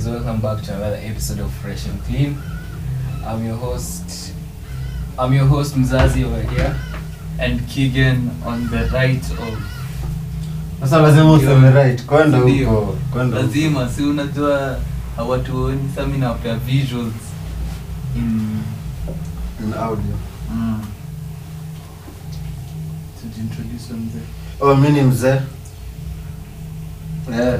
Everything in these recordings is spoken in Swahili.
guys, welcome back to another episode of Fresh and Clean. I'm your host. I'm your host Mzazi over here. and Keegan on the right of Sasa lazima useme right, kwenda Ndio. huko, kwenda huko. lazima si unajua hawatuoni sa mi nawapea visuals in In audio. mm. tujiintroduce mzee Oh, mi ni mzee. Yeah.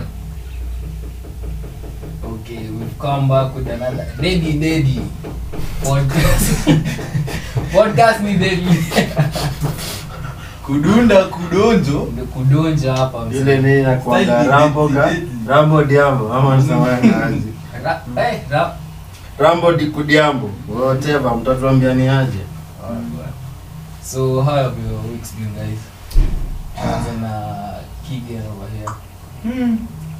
Okay, we've come back with another Daddy Daddy podcast. podcast ni Daddy. kudunda kudonjo Ndio kudonja hapa mzee. Ile ni inakuanga Style Rambo ni- ga ni- Rambo Diambo ama unasemaje aje? Ra- eh, ra- Rambo di kudiambo. Whatever mtatuambia ni aje. So how have your weeks been guys? Tuanze na Kigen over here. hmm.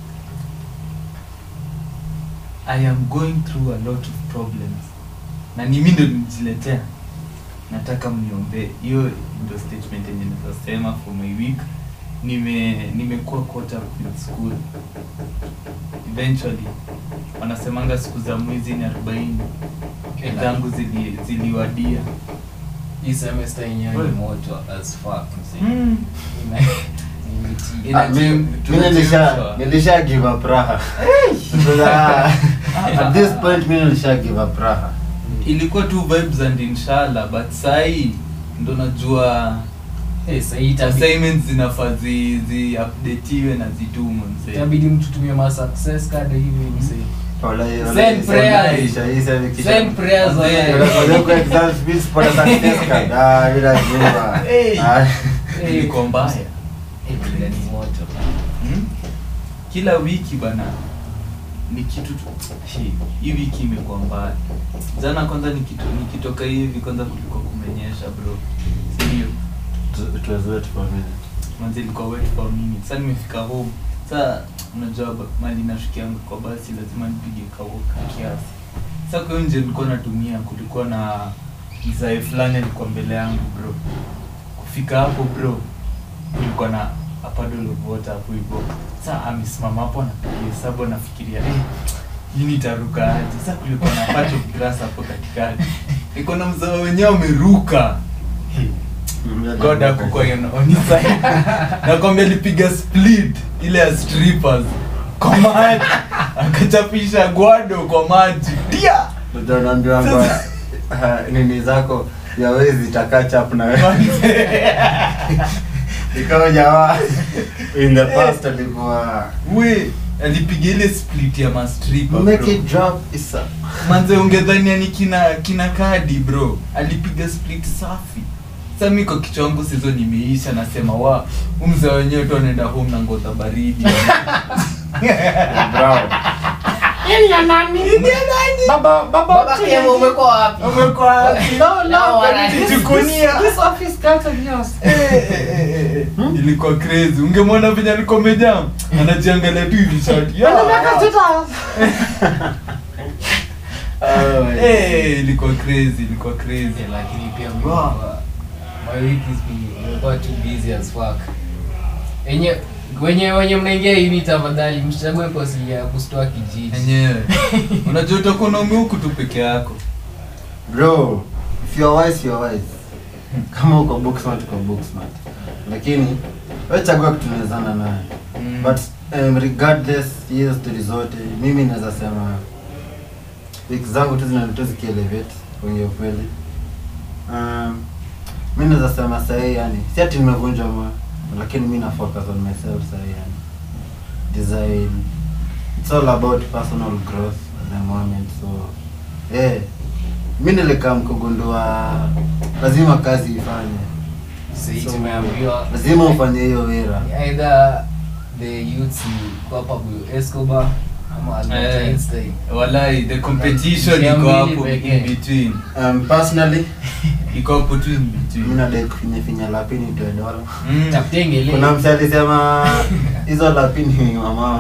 i am going through a lot of problems na ni mi ndo nijiletea nataka mniombee hiyo ndo statement yenye nitasema for my week nime nimekuwa caught up with school eventually wanasemanga siku za mwizi ni arobaini zangu zili, ziliwadia Hii semester yenyewe ni Well. moto as fuck mzee. mm. Ina- imetii. Ina- Ah, mi- Inachemshwa. mi nilisha nilisha give up raha. Sasa, At this point mi nilisha give up raha. ilikuwa tu vibes and inshallah but sahii ndo najua Eh, sahii itabidi- assignments zinafaa zi, zi updateiwe na zitumwe mzee itabidi mtu tumie ma success card hivi mzee. Wala- wala- Send prayers. isha- isha- isha- Send prayers Wazee. wewe. Unakuja kwa exam speech, pata success card. Ah, bila jua. Hey. Ah. Eh, ilikuwa mbaya eh, prayer ni moto. hmm? kila wiki bana ni kitu tu Hi, hii wiki imekuwa mbaya jana kwanza nikito, nikitoka hivi kwanza kulikuwa kumenyesha bro sindio It- it was wet for a minute. manzi ilikuwa wet for a minute sasa nimefika home sasa unajua ba- mali nashukianga kwa basi lazima nipige kawoka kiasi sasa kwa hiyo nje nilikuwa natumia kulikuwa na mzae fulani alikuwa mbele yangu bro kufika hapo bro kulikuwa na a puddle of water hapo hivyo sasa amesimama hapo anapiga hesabu anafikiria eh lini itaruka aje sasa kulikuwa na patch of grass hapo katikati iko na mzao wenyewe ameruka hey. God hakukuwa on on his side. Nakwambia alipiga split ile ya strippers kwa maji akachapisha gwado kwa maji dia Ndio naambiwa kwamba, ah, nini zako ya wezi itakaa chap na wewe. Ikawa jamaa in the past alikuwa we alipiga ile split ya mastripper make bro. it drop isa. manze ungedhania ni kina kina kadi bro alipiga split safi sa mi kwa kichwa wangu sizo nimeisha nasema wa umzee wenyewe tu anaenda home na ngoza baridi Brown. Baba baba Baba Kevo, umekuwa wapi? umekuwa wapi? No, no, wana- Jikunia. Hmm? ilikuwa crazy ungemwona venye alikuwa amejaa anajiangalia tu hivi shati Ya. Eh, ilikuwa crazy ilikuwa crazy Eh, lakini pia mimi Wow. nimekuwa- my week is been- imekuwa too busy as fuck. Wenye wenye wenye mnaingia hii tafadhali msichague kosi ya kustoa kijiji. enyewe unajua utakuwa naume huku tu peke yako Bro, if you are wise, you are wise. Kama uko book smart, uko book smart. Lakini wewe chagua kitu unawezana naye. Mm. But um, regardless hiyo story zote, mimi naweza sema wiki zangu tu zinanitoa zikielevate kwenye ukweli. Um, mi naweza sema sahii yani, si ati nimevunja moyo, lakini mi na focus on myself sahii yani. Design. It's all about personal growth at the moment so eh mi nilikaa mkugundua lazima kazi ifanye Sisi So, tumeambiwa lazima ufanye hiyo wira either the youths ni Pablo Escobar ama Albert Eh. Einstein. walai the competition Njia iko mbili hapo pekee. in between um, personally iko hapo tu in mi between nadai kufinyafinya lapini toe dola Mm. Tafutenge kuna leo. mse alisema hizo lapini ni wamama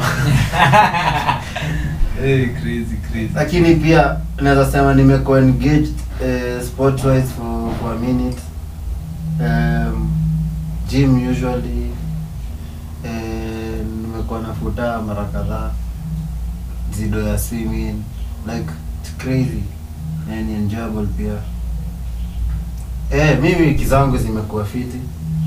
Eh, crazy crazy lakini pia naweza sema nimekuwa engaged uh, sport wise for, for a minute um, gym usually uh, nimekuwa nafuta mara kadhaa zido ya swimming like it's crazy na ni enjoyable pia eh mimi wiki zangu zimekuwa fiti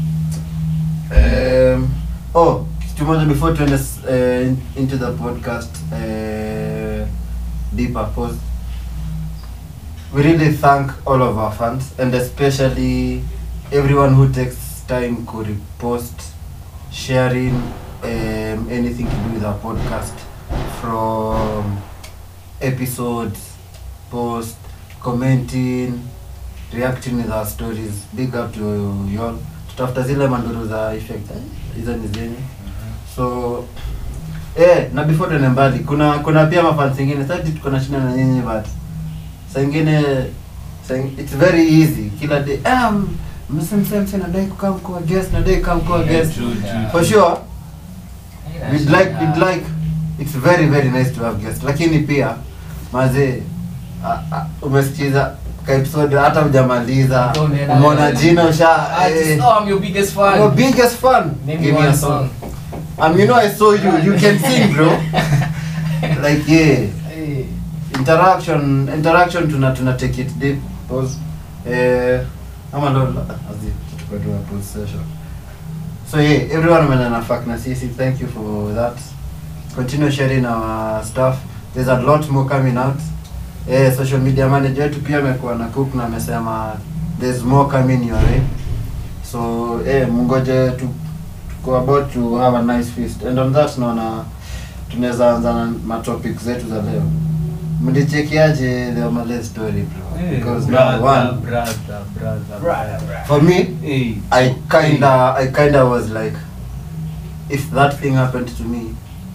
um, oh kitu moja before tuende uh, into the podcast uh, deeper pause we really thank all of our fans and especially everyone who takes time to repost sharing um, anything to do with our podcast from episodes post commenting reacting with our stories big up to you all tutafuta zile manduru za effect eh, hizo ni zenye so eh na before tuende mbali kuna kuna pia mafans zingine sasa tuko na shida na nyinyi but saa ingine saa ing- it's very easy kila day um msemsemse nadai kukaa mkoa guest nadai kukaa mkoa Yeah, guest true, true. for sure Haina we'd shida. like we'd like it's very very nice to have guests lakini pia mazee a- a- umesikiza ka episode hata hujamaliza Ndio unaenda- umeona jina usha Artist, eh, oh, I'm your biggest fan. your biggest fan Name give me me a one song song. um you know I saw you you can sing bro like yeah Hey. interaction interaction tuna tuna take it deep pause eh ama ndo azi tukua tu pause session so yeah everyone mwenye na fuck na sisi thank you for that continue sharing our stuff there's a lot more coming out eh social media manager wetu pia amekuwa na cook na amesema there's more coming your way so eh mungoje tu tuko about to have a nice feast and on that naona tunaweza anza na matopic zetu za leo mlichekiaje the Omale story bro Eh, because brother, number one brother, brother, brother. for me Hey, I kinda I kinda was like if that thing happened to me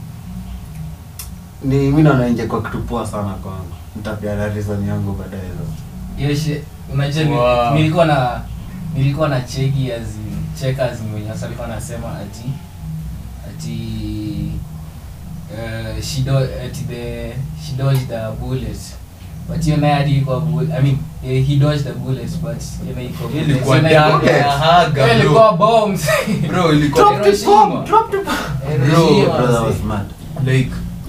ni mi naona ingekuwa kitu poa sana kwangu nitapeana reason yangu baadaye though. Hiyo shi- unajua ni- Wow. nilikuwa na nilikuwa na cheki as in checkers mwenye sasa alikuwa anasema ati ati uh, she do, ati the she dodged the bullet but hiyo naye hadi iko bu- I mean eh, he dodged the bullet but hiyo naye iko bullet. ilikuwa Hiyo naye iko- daga ya haga, hiyo bro. ilikuwa bombs Bro, ilikuwa Drop the Hiroshima. bomb, drop the bomb. Bro, Hiroshima, brother was see. mad like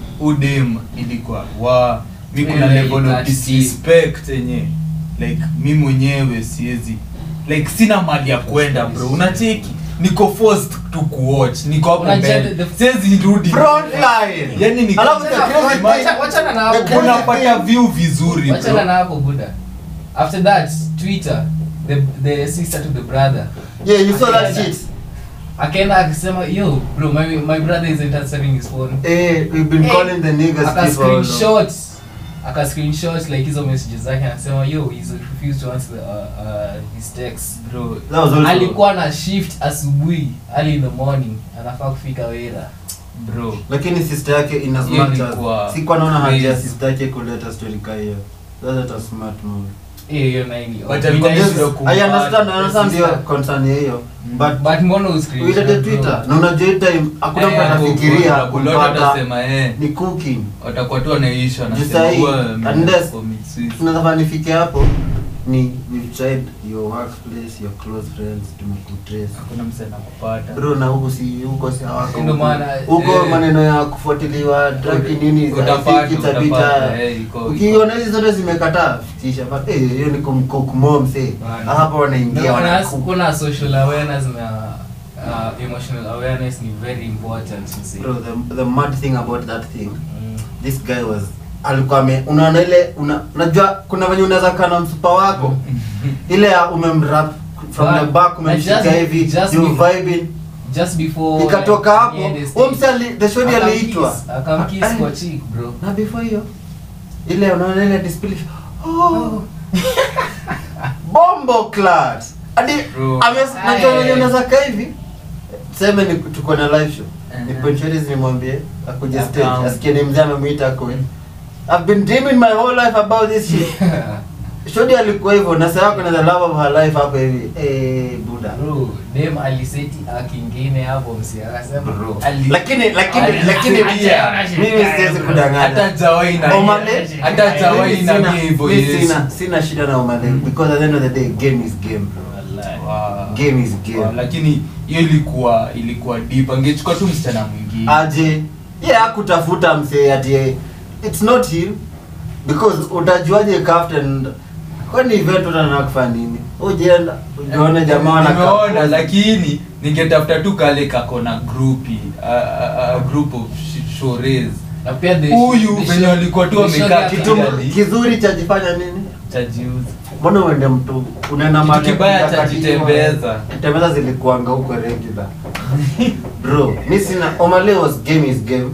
udem ilikuwa wa mi kuna Really, level of that's disrespect yenye like mi mwenyewe siwezi like sina mali ya kwenda bro unacheki niko forced tu kuwatch niko hapo Unajua mbele the- siwezi rudi Frontline. yani ni Alafu the Wacha- crazy wacha- thing- wachana na hapo. the crazy unapata thing- view vizuri wachana bro na hapo buda after that twitter the, the sister to the brother yeah you saw that Akaenda- shit akaenda akisema yo bro my, my brother isn't answering his phone eh we've been Eh, calling the niggas aka people all over. screenshot aka screenshot like hizo messages zake anasema yo he's refused to answer the, uh, uh, his text bro that was also alikuwa na shift asubuhi early in the morning anafaa kufika wera bro lakini sister yake ina Hiyo smart ilikuwa as sikuwa naona haja ya crazy. sister yake kuleta story ka hiyo that's a smart move hiyo hiyo naini But alikuwa Mina- Yes, Yes, I understand I understand sister. your concern ya hiyo Mm. but but mbona uscreenshot, uilete bro? twitter na unajua hii time hakuna mtu Eh, hapo anafikiria kuna- kuna watu kupata watasema eh ni cooking watakuwa tu wanaisha Juu sahi, unless- wanasema tunafaa nifike hapo ni we've tried your workplace your close friends tumekutrace hakuna msana kupata bro na huku si huko si hawako Ndio huku. maana, huko eh, maneno ya kufuatiliwa drug nini za- Utapata, I think it's a bit, utapata, uh, eh, iko- ukiona hizi zote zimekataa fikisha but eh hiyo ni kumcook mom say Bana. hapa wanaingia Ndio maana wanacook kuna social awareness na uh, emotional awareness ni very important you see. bro the, the mad thing about that thing Mm. this guy was alikuwa ame unaona ile una, unajua kuna venye unaweza kaa na msupa wako ile ya umemrap from But- the back and umemshika just- hivi just you be- vibing just before ikatoka like, hapo niende huo stage, mse ali- the shodi akamkiss- aliitwa akamkiss Ah, kwa cheek bro na before hiyo ile unaona ile disbelief oh bombo clat hadi Bro. ames- Aye. najua venye unaweza kaa hivi seme ni tuko na live show Mhm. ni ponchoris nimwambie akuje Akam. stage asikie ni mzee amemwita akwe I've been dreaming my whole life about this shit shodi alikuwa hivyo na sasa kuna the love of her life hapo hivi eh buda bro dem aliseti akingine hapo msi akasema Bro. ali- lakini lakini ali- lakini ali- pia ali- mimi siwezi bro. kudanganya hata jawai na Omale, hata jawai mimi na sina- hivyo mimi Yesu sina sina shida na Omale because at the end of the day game is game bro Wallahi. Wow. game is Wow, game lakini hiyo ilikuwa ilikuwa deep angechukua tu msichana mwingine aje ye akutafuta msee ati it's not him because utajuaje captain kwani event utanaa kufanya nini ujenda ujione jamaa wana nimeona lakini ningetafuta tu kale kako na grupi a, a, a group of sh- shores na pia the Huyu the venye show- walikuwa tu the wamekaa show yake- kitu- kitu kizuri cha jifanya nini chajiuzi mbona uende mtu unaenda Kitu mahali kibaya kupiga cha kati- jitembeza. jitembeza zilikuanga huko regular bro mi sina omale was game is game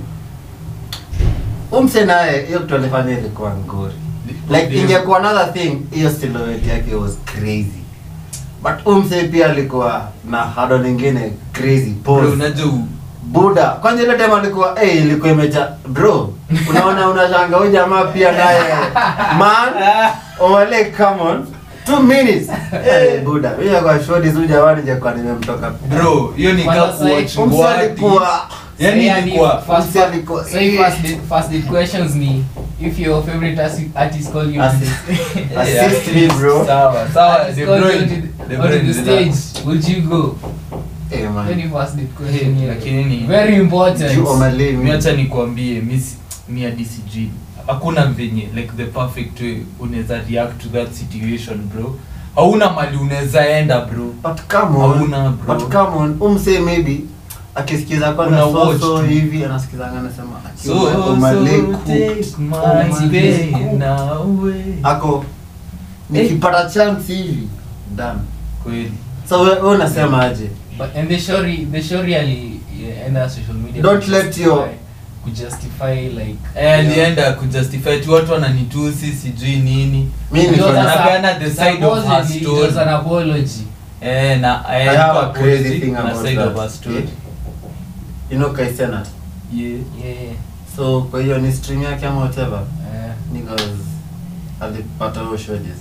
umse naye hiyo kitu alifanya ilikuwa ngori like ingekuwa another thing hiyo silhouette yake was crazy but umse pia alikuwa na hado lingine crazy Bro, pose unajua u- buda kwanza ile time alikuwa eh ilikuwa imecha bro unaona unashanga huyu jamaa pia naye man omale come on two minutes eh buda mimi kwa short hizo jamani je kwa nimemtoka bro hiyo ni Kwanza ka sahi- kuwatch umse ngwati. alikuwa yani Say ilikuwa first- Umse alikuwa- say first date- first date questions ni if your favorite arsi- artist call you Assist. Eh, assist me bro sawa sawa artist De call you Bruyne, onto De the- onto Bruyne the relax. stage would you go eh man Very first date question Eh, here. lakini ni- very important Juu Omale mi acha nikwambie mi si- mi hadi sijui hakuna venye like the perfect way unaweza react to that situation bro hauna mali unaweza enda bro but come on Hauna, bro. but come on umse maybe akisikiza kwanza Una so watch so tu. hivi anasikizanga anasema so, akiwa so Omale take cooked, my Omale pain cooked. away. ako nikipata chance hivi done kweli so we, we unasema aje But and the show re- the show really yeah, enda social media Don't to let justify- your- to justify like Eh, alienda kujustify tu watu wananitusi sijui nini mi It niko was na a- Anapeana the side of her supposedly it story. was an apology eh, na I eh, have alikuwa a crazy positive thing na about side of her that story. you know Kai Cenat Yeah. yeah yeah so kwa hiyo ni stream yake ama whatever Eh, niggas alipata huo shows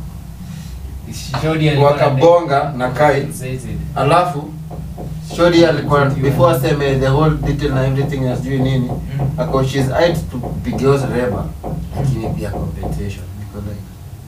Shodi alikuwa wakabonga na Kai compensated. alafu shori alikuwa before aseme the whole detail na everything asijui nini Mm. ako she's eyed to pigeos reba lakini pia compensation niko like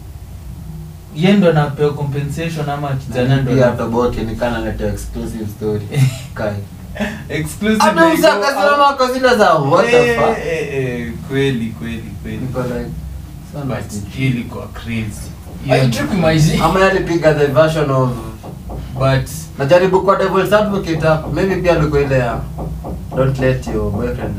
Yeye ndo anapewa compensation ama kijana na ndo pia anapewa- toboke nikana leta exclusive story kai exclusive hata like, msakasimama oh, kwa zile za what the eh, fuck eh, eh, kweli kweli kweli niko like sana but snitch. hii ilikuwa crazy Are you tripping my G? ama yalipiga the version of but najaribu kwa devil's advocate hapo maybe pia alikuwa ile ya don't let your boyfriend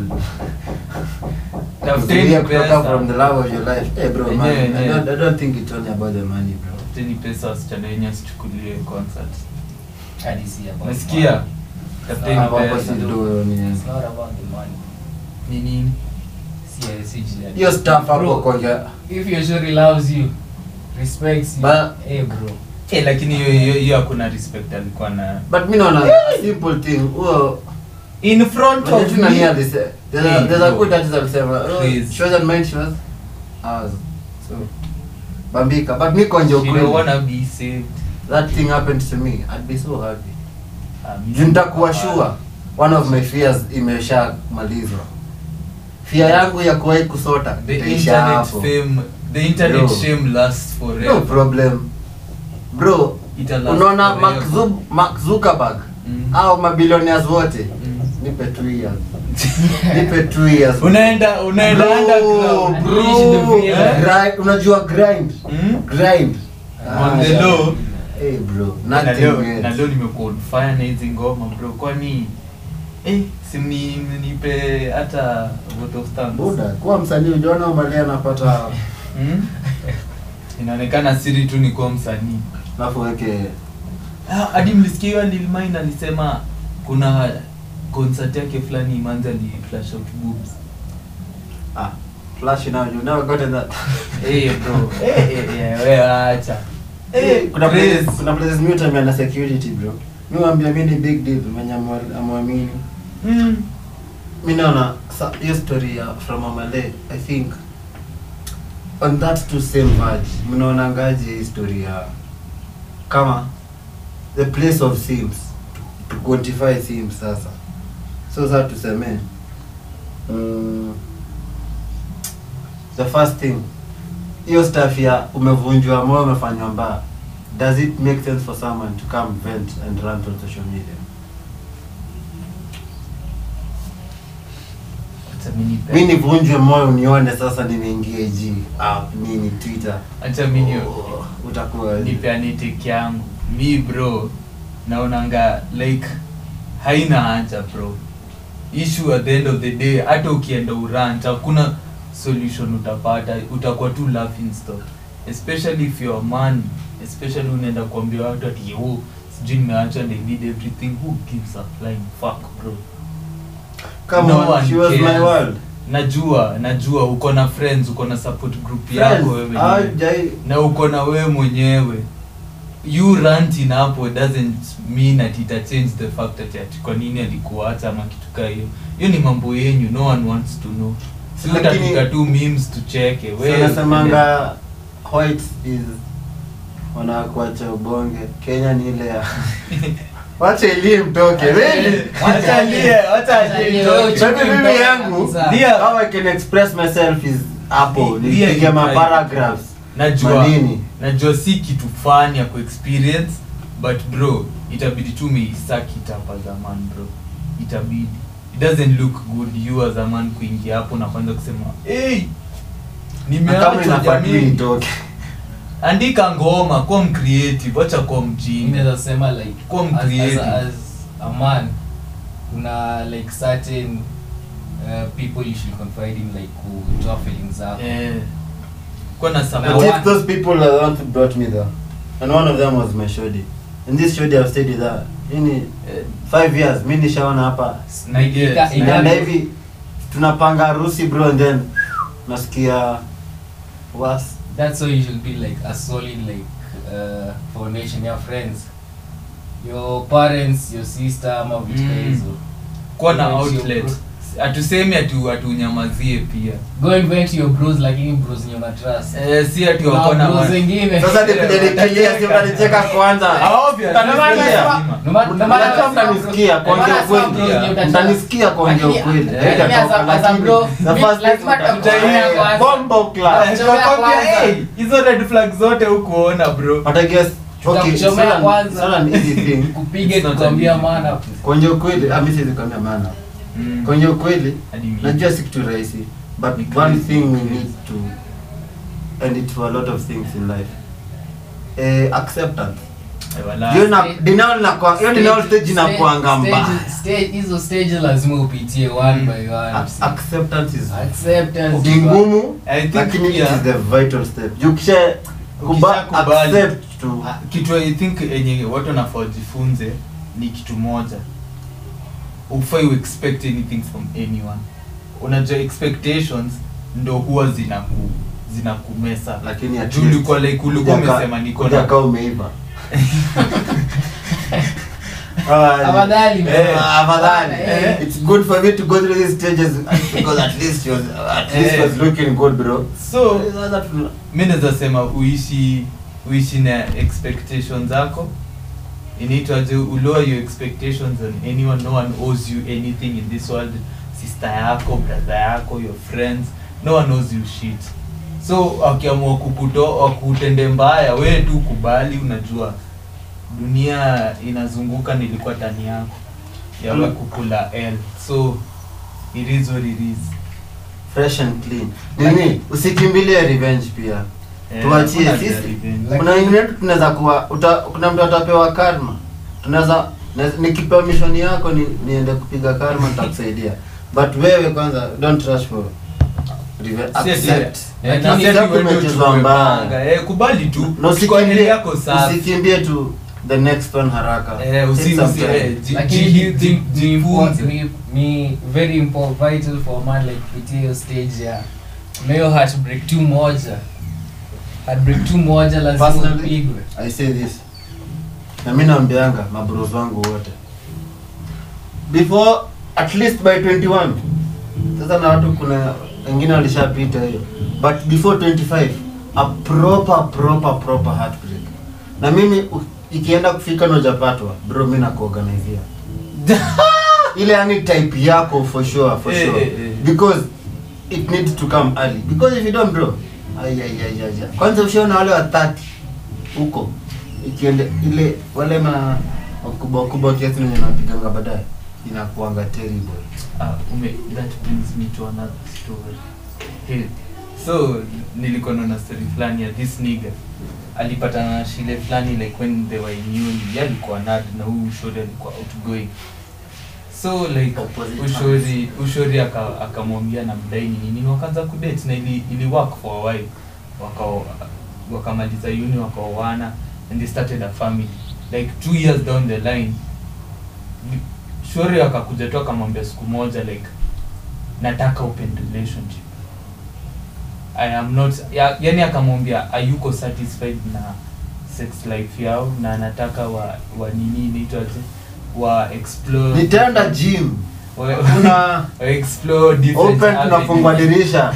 tafuteni kuzuia kutoka pesa from the love of your life hey bro man Yenyewe, I, yenyewe. don't, I don't think it's only about the money bro tafuteni pesa wasichana wenye asichukulie concert Hadi si about nasikia money. tafuteni Ah, wapo pesa si do ni It's not about the money. ni nini Si- si jia- hiyo stuff hapo Bro, kuongea if your shorty loves you respects you But- hey bro eh lakini hiyo hiyo hiyo hakuna respect alikuwa na but mi naona a simple thing huo in front Unajua of tu nani me alise- there's a- Hey, there's a bro. quote artist alisema oh, Please. shows and mind shows ours so bambika but mi konje you don't ukweli wanna be saved that thing happened to me I'd be so happy Ah, mi juu nitakuwa si- sure one of my fears imeshamalizwa fear yangu ya kuwahi kusota the itaisha internet hapo fame the internet Bro. shame lasts no forever problem bro Ita last unaona forever. Mark Zub- Mark Zuckerberg Mm. au mabilionaires wote Mm. nipe two years nipe two years unaenda unaenda Bro, underground bro, Unaishi the fear. grind- unajua grind Mm? grind On Ah, the low. hey bro na nothing leo else. na leo nimekuwa on fire na hizi ngoma bro kwani eh simni nipe hata vote of thanks buda kuwa msanii ujaona umali anapata mm? inaonekana siri tu ni kuwa msanii alafu weke Ah, hadi mlisikia hiyo Lil Mine alisema kuna concert yake fulani Imanzi ali flash out boobs ah flash now you never gotten that eh bro eh eh eh wewe acha eh kuna crazy. places kuna places mimi utambia na security bro mimi waambia mimi ni big deal mwenye amwa- amwamini mm. mi naona sa- hiyo story ya from amale i think on that two same verge mnaona ngaje hii story ya kama the place of sims to quantify sims sasa so sasa tuseme mm, the first thing hiyo stuff ya umevunjwa moyo umefanywa mbaya does it make sense for someone to come vent and rant on social media Acha Minipe. mi nivunjwe moyo nione sasa nimeingia ji app nini twitter acha mi ni- Oh, utakuwa nipeane take yangu mi bro naonanga like haina haja bro issue at the end of the day hata ukienda urant hakuna solution utapata utakuwa tu laughing stock especially if you're a man especially unaenda kuambia watu ati yo sijui nimeacha and I need everything who gives a flying fuck bro come No on one she was my cares. world najua najua uko na friends uko na support group Friends, yako wewe ah, mwenyewe. jai- na uko na wewe mwenyewe you ranting hapo doesn't mean that ita change the fact that ati kwa nini alikuacha ama kitu kaa hiyo hiyo ni mambo yenyu no one wants to know si Lakini- utapika tu memes tucheke So wewe nasemanga white is wanakuacha ubonge kenya ni ile ya wacha ilie mtoke really? Wacha alie, wacha alie Alie, itoke. wewe Maybe mimi yangu Kabisa. Ndio. how I can express myself is hapo Ndio, nipige ndio. ma paragraphs najua manini najua si kitu fani ya kuexperience but bro itabidi tu meisakit hapa zaman bro itabidi it doesn't look good you as a man kuingia hapo na kwanza kusema hey, Na kama nimeachwa inafaa tu jamii itoke andika ngoma kuwa mcreative wacha kuwa mi mjinga naweza sema like Kuwa as, as, mcreative. a- as a man kuna like certain uh, people you should confide in like kutoa feelings zako eh, kuwa na Na but support one- if those people are the ones who brought me there and one of them was my shodi and this shodi I've stayed with her ini eh, five years mi nishaona hapa na Yes, ika- na- ika- inaenda hivi tunapanga harusi bro and then nasikia was that's why you should be like a solid like uh, foundation your friends your parents your sister ama vitu kama Mm. hizo kuwa na Go into your outlet group. hatusemi atu atunyamazie pia go and vent to your bros lakini bros nye una trust eh, si ati Kuna wako na bros wa- wengine sasa nipige nikilia si unanicheka kwanza Ah, obvious, Ndio maana lazima. nasema- Ndio maana- ndio maana Mnajua nasema mtanisikia bro- kuongea ndio maana nasema ukweli. bros nye uta trust. Mtanisikia kuongea Lakini- ukweli. eh, Haitatoka, lakini as a- as a lakini bro, the mi- first lazima thing tutakuchomea utakuwa, kwanza. bombo clap. Eh, Chomea tukakwambia, kwanza. hey, hizo red flag zote hukuona bro But I guess, okay, Tutakuchomea sana- kwanza. sana ni easy thing. kupige It's not tukwambia an easy maana kuongea ukweli ah, mi siwezi kuambia maana Mm. kuongea ukweli Hadi mimi. najua si kitu rahisi but Ni one crazy, thing we crazy. need to and it for a lot of things in life eh, acceptance Eh, wala. hiyo na denial na kwa hiyo denial stage inakuanga mbaya Stage- stage- hizo stage lazima upitie one Mm. by one Ac- acceptance is acceptance ni ngumu I think lakini it pia- is the vital step ukisha kuba Ukishakubali. accept to Ah, kitu i think yenye watu wanafaa wajifunze ni kitu moja ufai expect anything from anyone unajua expectations ndo huwa zinaku zinakumesa lakini at juu least ulikuwa like ulikuwa kuja ka- umesema niko kuja na ka umeiva Ah, Afadhali, Eh, ah, afadhali. Eh. It's good for me to go through these stages because at least she was at least Eh. was looking good bro. so Sasa tuna- mi naweza sema uishi uishi na expectations zako inaitwaje ulower your expectations on anyone no one owes you anything in this world sister yako brother yako your friends no one owes you shit so wakiamua kukuto wakutende mbaya we tu kubali unajua dunia inazunguka nilikuwa tani yako ya Mm. kukula l so it is what it is fresh and clean. Nini? Usikimbilie revenge pia. Eh, Tuachie hakuna sisi. revenge. Kuna wengine wetu tunaweza kuwa uta, kuna mtu atapewa karma. Tunaweza na- nikipewa mission yako ni, niende kupiga karma nitakusaidia. But wewe kwanza don't rush for revenge. Si ati- Accept. Eh, Lakini na si ati accept wewe umechezwa uchukue mbaya. panga. Eh, kubali tu Na Chukua heri usikimbie yako safi. usikimbie tu the next one haraka. Eh, usi- Take some usi- time. eh, ji- lakini ji- do you ji- think ni import- jifunze. ni- ni very important vital for a man like kupitia hiyo stage ya kuna hiyo heartbreak tu moja heartbreak tu moja lazima Personally, upigwe I say this. Na mimi naambianga mabros wangu wote. Before at least by 21. Sasa na watu kuna wengine walishapita hiyo. But before 25 a proper proper proper heartbreak. Na mimi u- ikienda kufika na hujapatwa, bro mimi nakuorganizia. Ile yani type yako for sure for Eh, sure. eh, eh. Because it needs to come early. Because if you don't bro, ay ay ay ay. ay. Kwanza ushaona wale wa 30 huko ikiende ile wale ma wakubwa wakubwa kiasi wenye napiganga baadaye inakuanga terrible Ah, ume, that brings me to another story. Hey, so nilikuwa naona story fulani ya this nigga alipatana na shile fulani like when they were in uni ye alikuwa nad na huyu ushori alikuwa outgoing so like Opposite ushori ushori aka- akamwambia na mdaini nini wakaanza kudate na ili, ili work for a while waka wakamaliza uni wakaoana and they started a family like two years down the line shori akakuja tu akamwambia siku moja like nataka open relationship i am not ya, yani akamwambia ayuko satisfied na sex life yao na anataka wa, wa nini inaitwaje wa explore nitaenda gym wa, kuna wa explore different open tunafungua avenues. dirisha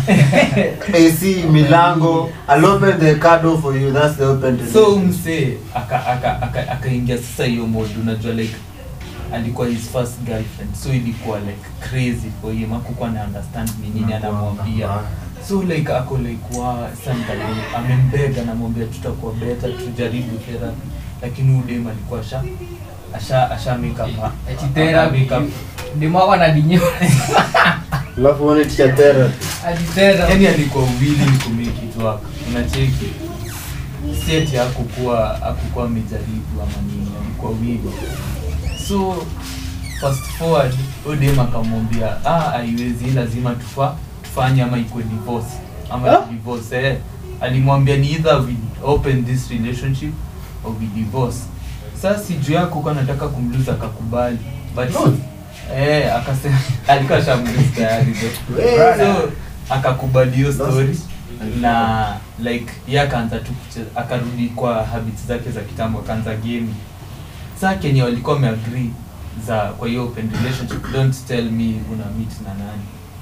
ac milango I'll open the car door for you that's the open so relationship. msee akaingia aka, aka, akaingia sasa hiyo mode unajua like alikuwa his first girlfriend so ilikuwa like crazy for him akukuwa na understand ni nini anamwambia so like ako like wa sometimes amembega anamwambia tutakuwa better tujaribu therapy lakini udem alikuwa asha asha asha make up Ati therapy. make up Demu wako anadinyoa. alafu uone teacher therapy Ati therapy. yani alikuwa willing to make it work unacheki set hakukuwa hakukuwa amejaribu ama nini alikuwa willing so fast forward odem akamwambia ah haiwezi lazima tufa tufanye ama ikuwe divorce ama Ah? divorce eh alimwambia ni either we open this relationship or we divorce sasa si juu yako kwa nataka kumluza akakubali but Good. eh akasema alikuwa shamluza tayari though Well, so akakubali hiyo That's- story na like ye akaanza tu kucheza akarudi kwa habits zake za kitambo akaanza game saa kenye walikuwa wameagree za kwa hiyo open relationship don't tell me una meet na nani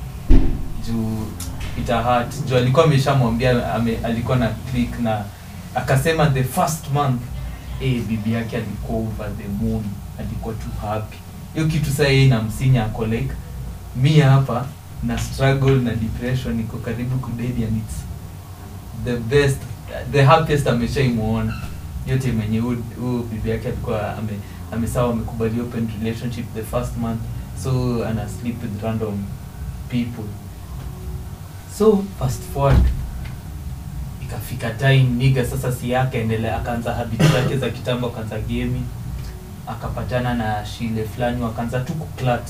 juu ita hurt juu alikuwa ameshamwambia ame, alikuwa na click na akasema the first month eh bibi yake alikuwa over the moon alikuwa too happy hiyo kitu saa yeye inamsinya ako like mi hapa na struggle na depression iko karibu kudedi and it's the best the happiest ameshaimuona yote mwenye huu bibi yake alikuwa ame amesawa amekubali open relationship the first month so ana sleep with random people so fast forward ikafika time niga sasa si yake endelea akaanza habit zake za kitambo akaanza gemi akapatana na shile fulani wakaanza tu kuklat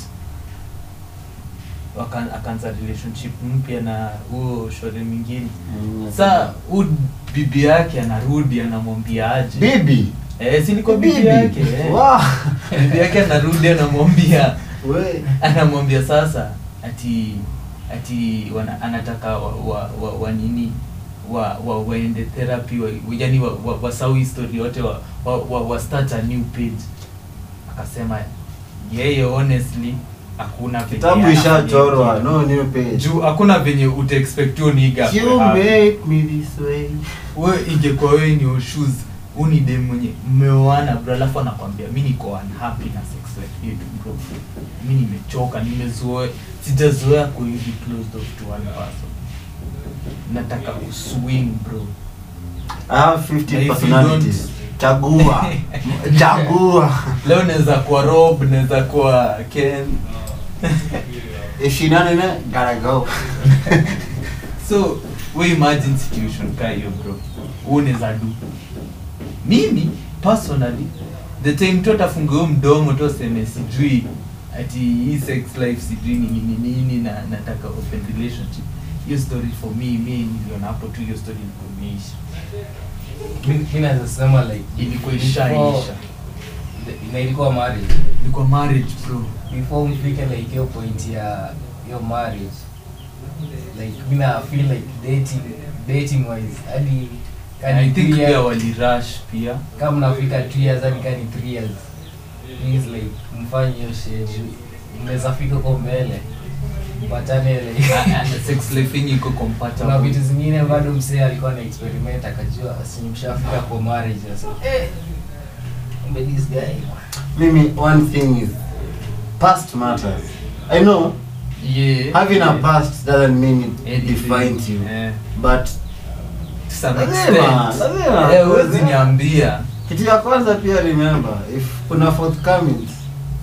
Waka- akaanza relationship mpya na huo shore mwingine sa huu bibi yake anarudi anamwambia aje bibi eh, silikuwa bibi yake eh. Wow. bibi yake anarudi anamwambia We. anamwambia sasa ati ati wana, anataka wa, wa, wa, wa nini wa, wa waende therapy wa, yani wa, wa, wasau history yote wa, wa, wa, wa start a new page akasema yeye honestly hakuna venye kitabu anafanya ishachorwa hivyo. no new page juu hakuna venye utaexpect huyo niga you akuwe happy. make me this way we ingekuwa wewe ni shoes uni dem mwenye mmeoana bro alafu anakwambia mi niko unhappy na sex life yetu bro mi nimechoka nimezoea sijazoea kuhivi closed off to one person nataka kuswing bro I have Na 50 if you personalities chagua chagua leo naweza kuwa rob naweza kuwa ken if she done it gotta go so we imagine situation ka hiyo bro unaweza du mimi personally the time tu atafunga huyo mdomo tu aseme sijui ati hii sex life sijui ni nini nini na nataka open relationship hiyo story for me mi niliona hapo tu hiyo story ilikuwa imeisha Mi- mi naweza sema like ilikuwa before- ishaisha na ilikuwa marriage ilikuwa marriage bro before mfike like hiyo point ya hiyo marriage like mi na feel like dating dating wise hadi And i kani think three pia years- walirush pia kama mnafika two years hadi kani three years please like mfanye hiyo schedule mnaweza fika huko mbele mpatane like And the sex life yenye iko kuna compatible vitu zingine bado msee alikuwa na experiment akajua simshafika kwa marriage sasa eh kumbe this guy mimi one thing is past matters i know yeah having a past doesn't mean it Anything. defines you Yeah. but To some Lazima, extent. lazima. Eh, huwezi niambia kitu ya kwanza pia remember if kuna forthcoming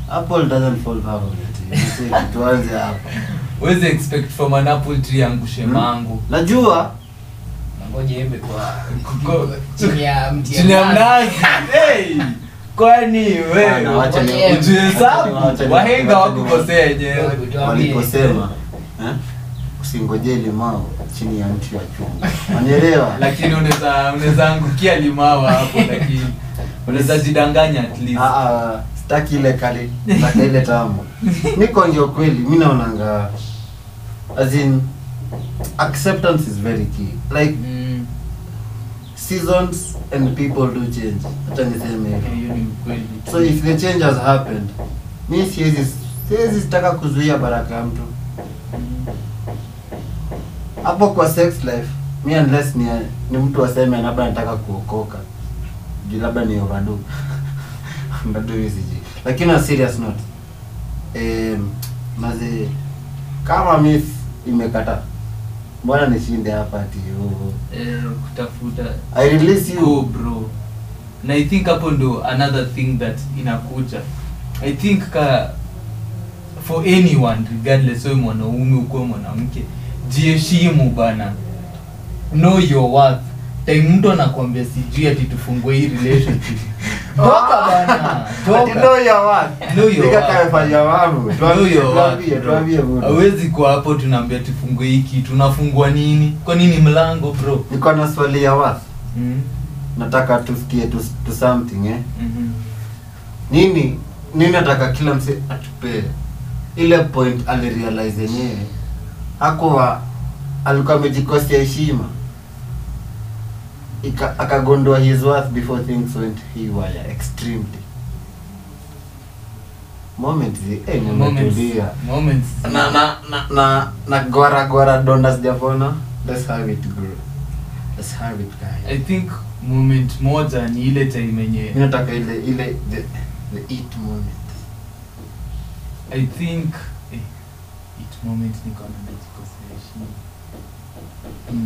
apple doesn't fall far from the tree Msee, tuanze hapa Huwezi expect from an apple tree angushe Hmm? mango najua Ngoja embe kwa Ko- chini ya mti chini ya mnazi hey! kwani Bana, wacha wewe ni- Ngoja ujihesabu wacha ni- wahenga wacha ni- wakukosea yenyewe waliposema eh, usingoje limao chini ya mti wa chungu wanielewa lakini unaweza unaweza angukia limawa hapo lakini unaweza jidanganya at least Ah, ah, sitaki ile kali nataka ile tamu niko ndio kweli mi naonanga as in acceptance is very key like Mm, seasons and people do change hata niseme hivyo hiyo ni ukweli so if the change has happened mi siwezi siwezi sitaka kuzuia baraka ya mtu Mm. hapo kwa sex life mi unless ni, ni mtu aseme labda nataka kuokoka juu labda ni overdue overdue hiyo sijui lakini on serious note um, maze kama mi imekata mbona nishinde hapa ati oh, Eh, kutafuta I release you go bro na i think hapo ndo another thing that inakuja i think ka for anyone regardless wewe mwanaume ukuwe mwanamke jiheshimu bana know your worth time mtu anakwambia sijui ati tufungue hii relationship toka bana Ati toka know your worth. Know your Nika worth. kamefanya wangu. Know Tuambie, your worth, tuambie, bro. tuambie bro. hawezi kuwa hapo tunaambia tufungue hii kitu unafungua nini kwa nini mlango bro niko na swali ya worth mm nataka tufikie to, to something eh -hmm. nini nini nataka kila mse atupee ile point alirealize yenyewe hakuwa alikuwa amejikosea heshima Ika- akagundua his worth before things went haywire extremely moment zi- eh, nimetulia moments na na na na na gora gora donda sijapona let's have it bro let's have it i guys think moment moja ni ile time yenye mimi nataka ile ile the the eat moment i think eh, it moment niko na najikosea heshima mm.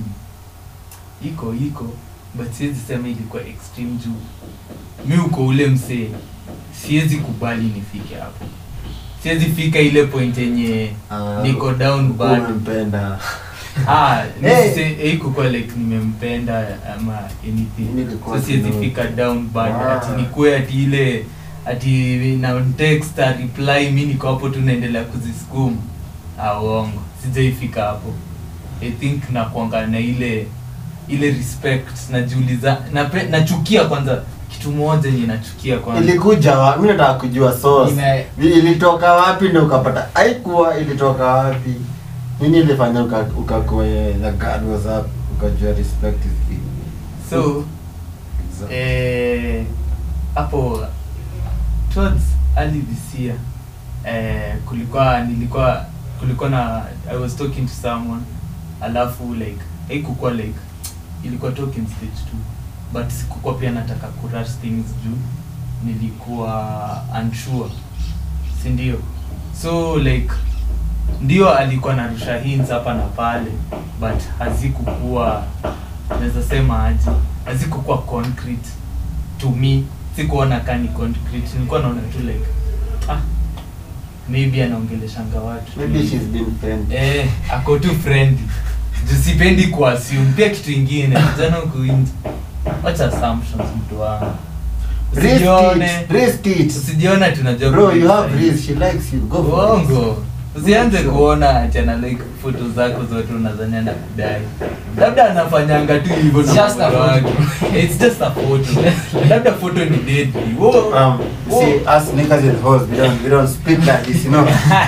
iko iko but siwezi sema ilikuwa extreme juu mi uko ule msee siwezi kubali nifike hapo siwezi fika ile point yenye Ah, niko down bad umempenda ah Hey. nisise haikuwa like nimempenda ama anything Nilikuwa so siwezi sino- fika down bad Wow. ati nikue ati ile ati na text a reply mi niko hapo tu naendelea kuzisukuma ah uongo sijaifika hapo i think nakuanga na ile ile respect najiuliza nape, nachukia kwanza kitu moja yenye nachukia kwanza ilikuja wa mimi nataka kujua source Ime- ilitoka wapi ndio ukapata haikuwa ilitoka wapi nini ilifanya uka ukakuwa eh, the god was up ukajua respect is key so So- eh, hapo towards early this year eh, kulikuwa nilikuwa kulikuwa na i was talking to someone alafu like haikukuwa like ilikuwa talking stage tu but sikukuwa pia nataka kurush things juu nilikuwa unsure si ndio so like ndio alikuwa narusha hints hapa na pale but hazikukuwa naweza sema aje hazikukuwa concrete to me sikuona kani concrete nilikuwa naona tu like ah maybe anaongeleshanga watu maybe she's been friend eh ako tu friendly juu sipendi kuassume pia kitu ingine jana kuinji wacha assumptions mtu wangu risk usijione it risk it usijiona tunajua bro you kudesign. have risk she likes you go for it uongo usianze Sure. kuona ati ana like foto zako zote unazania na kudai labda anafanyanga tu hivyo na Just a mkono photo. wake. it's just a photo labda photo ni deadly Wo- um wo- see us niggas and hoes we don't we don't speak like this you know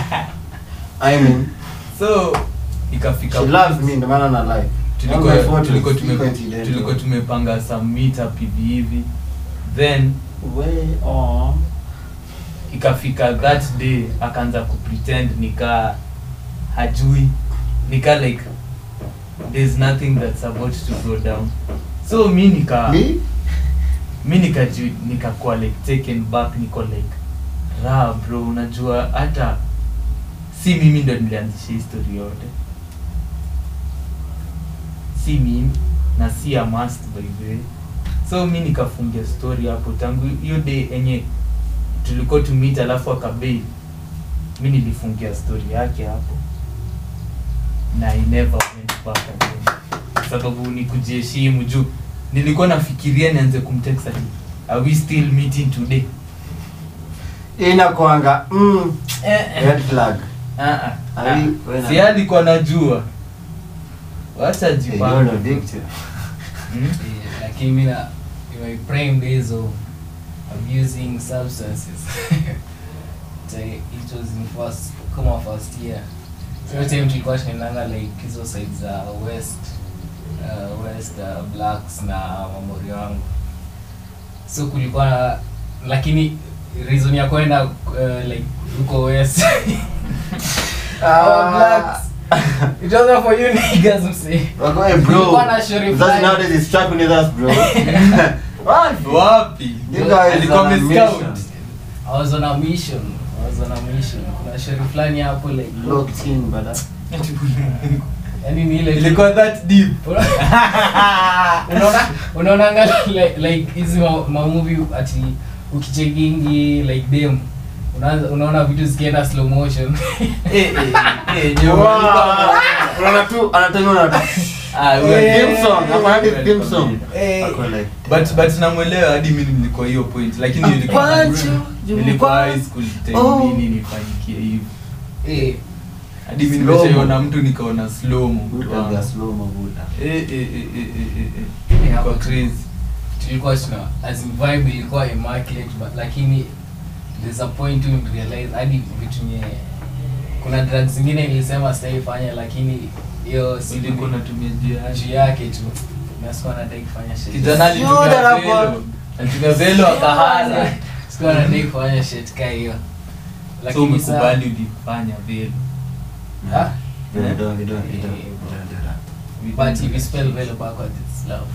i mean so ikafika she loves me ndio maana na like tulikuwa All my photos, tulikuwa tume- iko incidental. tulikuwa tumepanga some meetup hivi hivi then way on ikafika that day akaanza kupretend nika hajui nika like there's nothing that's about to go down so mi nika me mi nikaju nikakuwa like taken back niko like raha bro unajua hata si mimi ndo nilianzisha hii story yote si mimi na si a must by the way so mi nikafungia story hapo tangu hiyo day enye tulikuwa tumit alafu akabei mi nilifungia story yake hapo na I never went back again kwa sababu ni kujiheshimu juu nilikuwa nafikiria nianze kumtext ati are we still meeting today inakwanga mm, red flag Ah, ah, Are ah. we- wewe na- si alikuwa najua wacha Hey, you're jipange a victim. Hmm? Yeah, lakini mi na in my prime days of abusing substances So, it was in first kama first year so hiyo time tulikuwa tunaendanga like hizo side za west uh, west uh, blacks na mamori wangu so kulikuwa na lakini reason ya kwenda uh, like huko west Our blacks. It wasn't for you niggas msee Wako, hey, bro. Nilikuwa na shauri Mzazi fulani. nowadays is trapping with us, bro. What? wapi You guys alikuwa are on a amescout. mission. I was on a mission. I was on a mission. Kuna shauri fulani hapo like Locked in, brother. yani ni ile ilikuwa that deep unaona unaonanga like like hizi ma, ma movie ati ukichekingi like dem unaanza unaona vitu zikienda slow motion Eh, eh, eh, nyo- Wow. Unaona tu, anataka unaona tu. Ah, we are Eh, Theme song, hapo hadi theme song. Eh. Ako like, but but namwelewa hadi mimi nilikuwa hiyo point lakini nilikuwa Apache, nilikuwa Jumba. high school time Oh. nini nifanyikie hivi eh hadi mimi Slow-mo. nimeshaiona mtu nikaona slow mo mtu Buddha wangu. vya slow mo, Buddha. eh eh eh eh eh eh Eh, eh hapo kwa crazy tulikuwa tuna as in vibe ilikuwa immaculate but lakini there's a point tu realize hadi vitu nye kuna drugs zingine nilisema sitaifanya lakini hiyo si ulikuwa unatumia njia yake. juu yake tu na sikuwa nataka kufanya shit kijana alitumia Shoulder up, velo alitumia velo akahala sikuwa nataka kufanya shit ka hiyo so lakini saa umekubali ulifanya velo Ah? You don't- you don't- you don't- you don't do that. but if you spell velo backwards it's love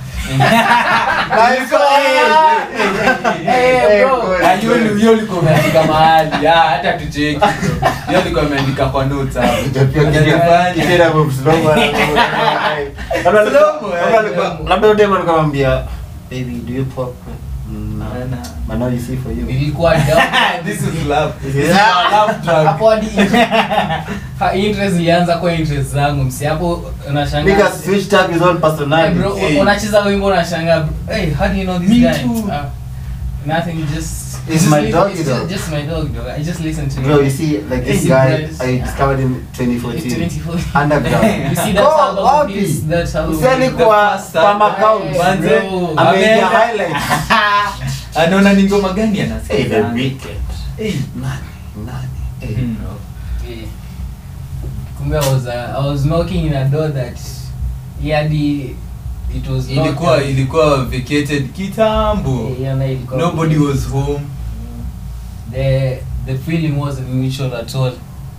Hey, bro. boy. Ah, hiyo ni- hiyo ulikuwa umeandika mahali Ah, hata tucheki bro. hiyo ulikuwa umeandika kwa notes hapo Hujapia Hata kijana- nifanye. kijana hapo slow mo, labda alikuwa- Slow mo, labda alikuwa- eh. labda yule dem alikuwa anamwambia, baby do you pop Mm, no. Nah, nah. but now you see for you nilikuwa down This is love. This is Yeah. our love drug. hapo hadi ha, interest ilianza kwa interest zangu msi hapo unashangaa Nigga switched up his own Hey, personality bro, Hey. unacheza wimbo unashangaa hey how do you know this Me guy too. Ah, nothing just It's just my listen- dog, it's dog. just, just my dog dog I just listen to Bro, him. you see, like this Easy guy, Breads. I discovered him 2014. 2014. Underground. You see that Oh, album, wapi? please, that album. Usi alikuwa The first kwa album. account. Hey, Manze, bro. Ameingia ameenda- highlights. anaona ni ngoma gani Hey, the anasikiza wicked. Hey. Nani? Nani? Hey, Hmm. bro. Yeah. kumbe I was, uh, I was knocking in a door that he had the, it was locked ilikuwa up. ilikuwa vacated kitambo Yeah, yeah, na ilikuwa- nobody was home the the feeling wasn't mutual at all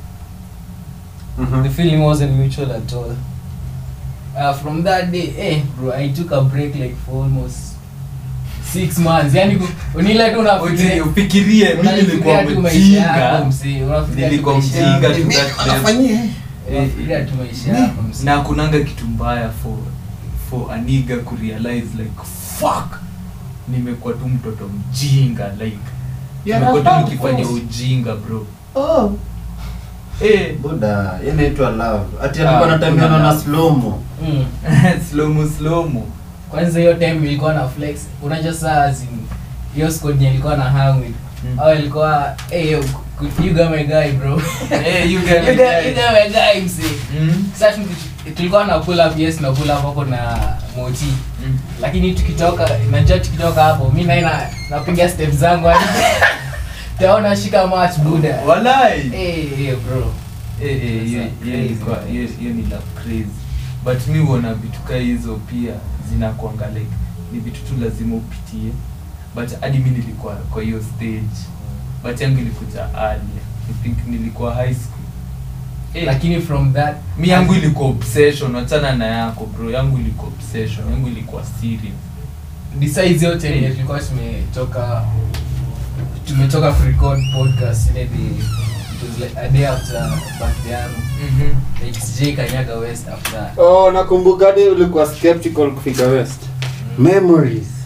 Mhm. the feeling wasn't mutual at all uh, from that day eh bro i took a break like for almost six months yani ku- unile tu Uji- unafikiria ufikirie mi unafikiria nilikuwa tu maisha yako mjinga msee, unafikiria tu Nilikuwa maisha mjinga yako. tu Mimi that level. anafanyia, eh? unafikiria tu maisha yako msee. na kunanga kitu mbaya for for aniga kurealize like fuck nimekuwa tu mtoto mjinga like Yeah, nimekuwa that's tu not nikifanya false. ujinga bro Oh. eh Buda, hii inaitwa love. Ati Ah, alikuwa anatembeana kuna na love. slow-mo. Mm. slomo slomo kwanza hiyo time ilikuwa na flex unajua saa as in, hiyo squad yenye ilikuwa na hang with Mm. au ilikuwa hey yo, could you got my guy bro Eh, you you get got, you got my guy msee Mm. sasa tuki- tulikuwa na pull up yes na pull up hapo na moti Mm. lakini tukitoka najua tukitoka hapo mi naina napiga step zangu hadi taona shika match buda walai hey, hey, bro Eh, eh, hiyo- That's hiyo crazy, ilikuwa- man. hiyo hiyo ni love crazy but mi huona vitu kaa hizo pia zinakuanga like ni vitu tu lazima upitie but hadi mi nilikuwa kwa hiyo stage but yangu ilikuja early i think nilikuwa high school eh, lakini from that mi yangu ilikuwa obsession wachana na yako bro yangu ilikuwa obsession yangu ilikuwa serious besides yote yenye tulikuwa tumetoka tumetoka kurecord podcast ile day it was like a day after birthday yangu like sijai kanyaga west after Oh, nakumbuka hadi ulikuwa skeptical kufika west. Memories.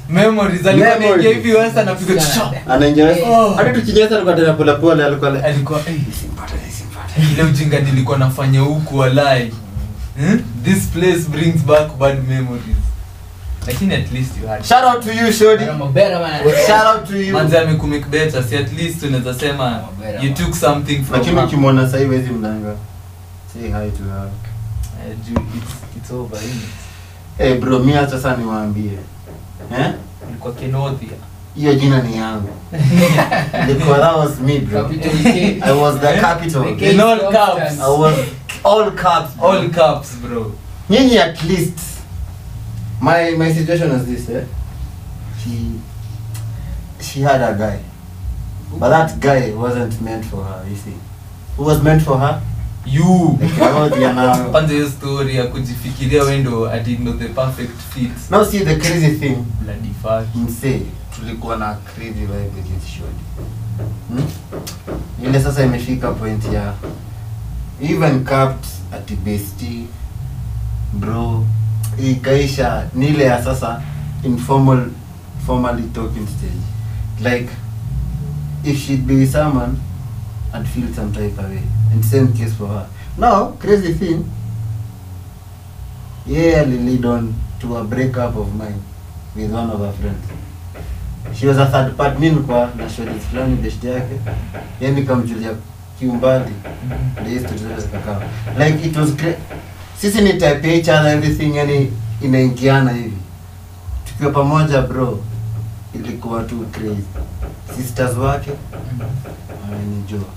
memories alikuwa Memories. anaingia hivi west anapiga Sana. chap anaingia Oh. hadi tukinyesa alikuwa tena pole pole alikuwa like alikuwa eh, "Isimpate, isimpate." ile ujinga nilikuwa nafanya huku walai hmm? this place brings back bad memories lakini at least you had shout out to you shodi Bera mabera man. shout out to you manzi amekumake better si at least unaweza sema you took something from lakini her. ukimwona sasa hivi wezi mlanga say hi to her Eh, juu it's, it's over isn't it? eh bro mimi acha sasa niwaambie eh ulikuwa kenothia hiyo jina ni yangu ilikuwa that was me bro Capital K. I was the Eh? capital The K In all is caps. constant. I was all caps bro. all caps bro nyinyi at least my my situation was this eh she she had a guy but that guy wasn't meant for her you see who was meant for her you like Claudia now kwanza hiyo story ya kujifikiria wendo ati ndo the perfect fit now see the crazy thing bloody fuck msee tulikuwa na crazy vibe with this shodi hmm? ile sasa imefika point ya even capped at besti bro ikaisha ni ile ya sasa informal formally talking stage like if she'd be with someone I'd feel some type of way and same case for her now crazy thing yeah lead on to a breakup of mine with one of her friends she was a third part mi nilikuwa na shodi fulani best yake yeye nikamjulia kiumbali ndio hizo stories zote zikakaa like it was great sisi ni type ya each other everything yani inaingiana hivi tukiwa pamoja bro ilikuwa tu crazy sisters wake amenijua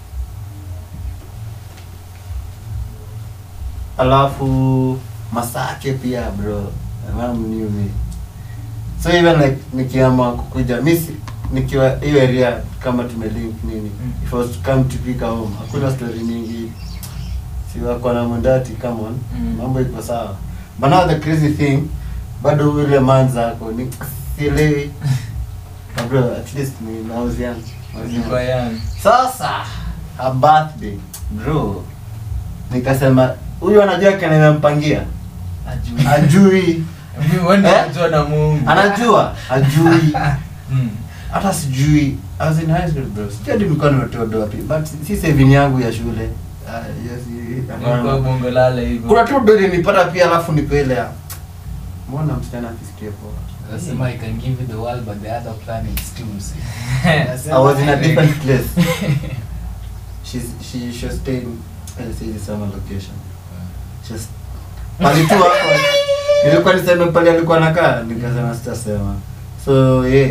alafu masake pia bro mam knew me so even like nikiamua kukuja mi si- nikiwa hiyo area kama tumelink nini Mm. if I was to come to pick her home hakuna story mingi siwako na mundati come on Mm. mambo iko sawa but now the crazy thing bado ule man zako ni sielewi But bro at least ni I was young. I was young. ulikuwa young sasa a birthday bro nikasema huyu anajua kenye nimempangia Ajui. ajui Mimi wende Eh? najua na Mungu anajua ajui Mm. hata sijui I was in high school bro sijui hadi nilikuwa nimetoa doa pi but si saving yangu ya shule Ah, yes, i- hapana. Ulikuwa bongo lala hivyo kuna tu dori nipata pia alafu nipele ya mbona msichana akisikia poa Nasema I can give you the world but the other planets too. see. I was in a different place she's she she was staying let's say the summer location just pali tu hapo nilikuwa niseme pale alikuwa nakaa nikasema sitasema so yeah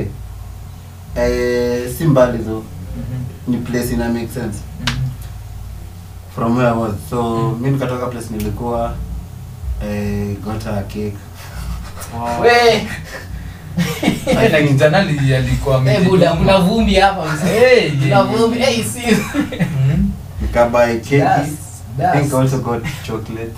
eh si mbali though Mhm. ni place ina make sense Mhm. from where I was so mi nikatoka place nilikuwa eh, got her a cake Wow. We, Eh, na kijana ali- alikuwa eh, amejituma. buda kuna vumbi hapa mzee. Hey, Kuna yeah, vumbi. Eh, si. Mhm. nikabuy cake Das, I think I das. also got chocolate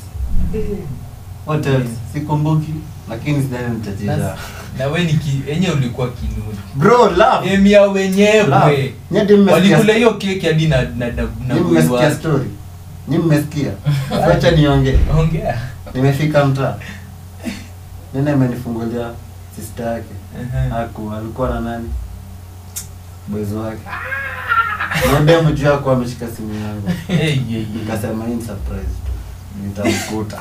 what else sikumbuki lakini sidhani nitajija That's- na we niki enye ulikuwa kinuni bro love emia wenyewe love nyadi mmesikia walikula hiyo keki hadi na na na na Nyi boy mmesikia wake. story Nyi mmesikia wacha niongee ongea nimefika mtaa nene amenifungulia sister yake Mhm. aku alikuwa na nani boys wake nodemu juu yako ameshika simu yangu Eh, yeah, yeah. nikasema hii ni surprise nitamkuta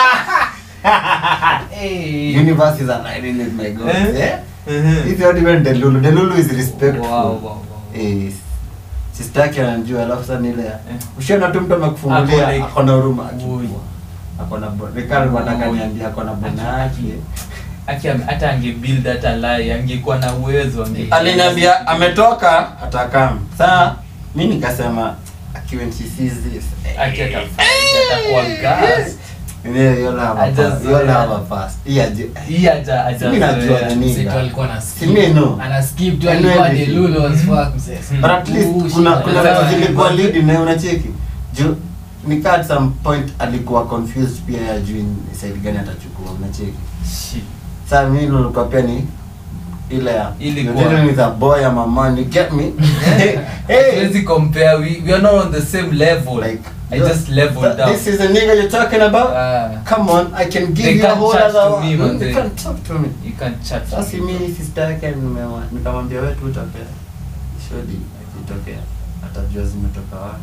Eh. universe is aligning with my goals Eh? eh Mhm. if you don't even delulu delulu is respectful Wow, wow, wow. eh sister yake anajua alafu sasa ni ile ya- Eh. ushaona tu mtu Ako amekufungulia like- ako na huruma Oi. akikua ako na bo- Ricardo nataka Oi. niambie ako na bwana yake Aki ame- hata angebuild hata lie angekuwa na uwezo ange aliniambia ametoka atakam saa mi nikasema akiwa she sees this Aki atafanya atakuwa gas Yeah, you'll have a Ajazoea. pass. You'll have a pass. Hii aje- hii aja aja Mimi najua zoea. nini. Mzee tu alikuwa ana skip. Si mimi no. Ana skip tu I know alikuwa everything. delulu as fuck mzee. Mm. But at least Ooh, kuna shit. kuna Sasa, vitu zilikuwa but- lead na unacheki juu nika at some point alikuwa confused pia ya juu ni side gani atachukua unacheki Shit. sasa mimi nilikuwa pia ni ile ya Ilikuwa. you're dealing with a boy I'm a man you get me hey Hatuwezi compare we, we are not on the same level like I just leveled th- down this is the nigga you're talking about Ah, come on I can give They you a can't whole chat other to me, one. man, they they- can't talk to me you can't chat sasa mimi sister yake nimewa- nikamwambia wewe tu utokea shodi akitokea atajua zimetoka wapi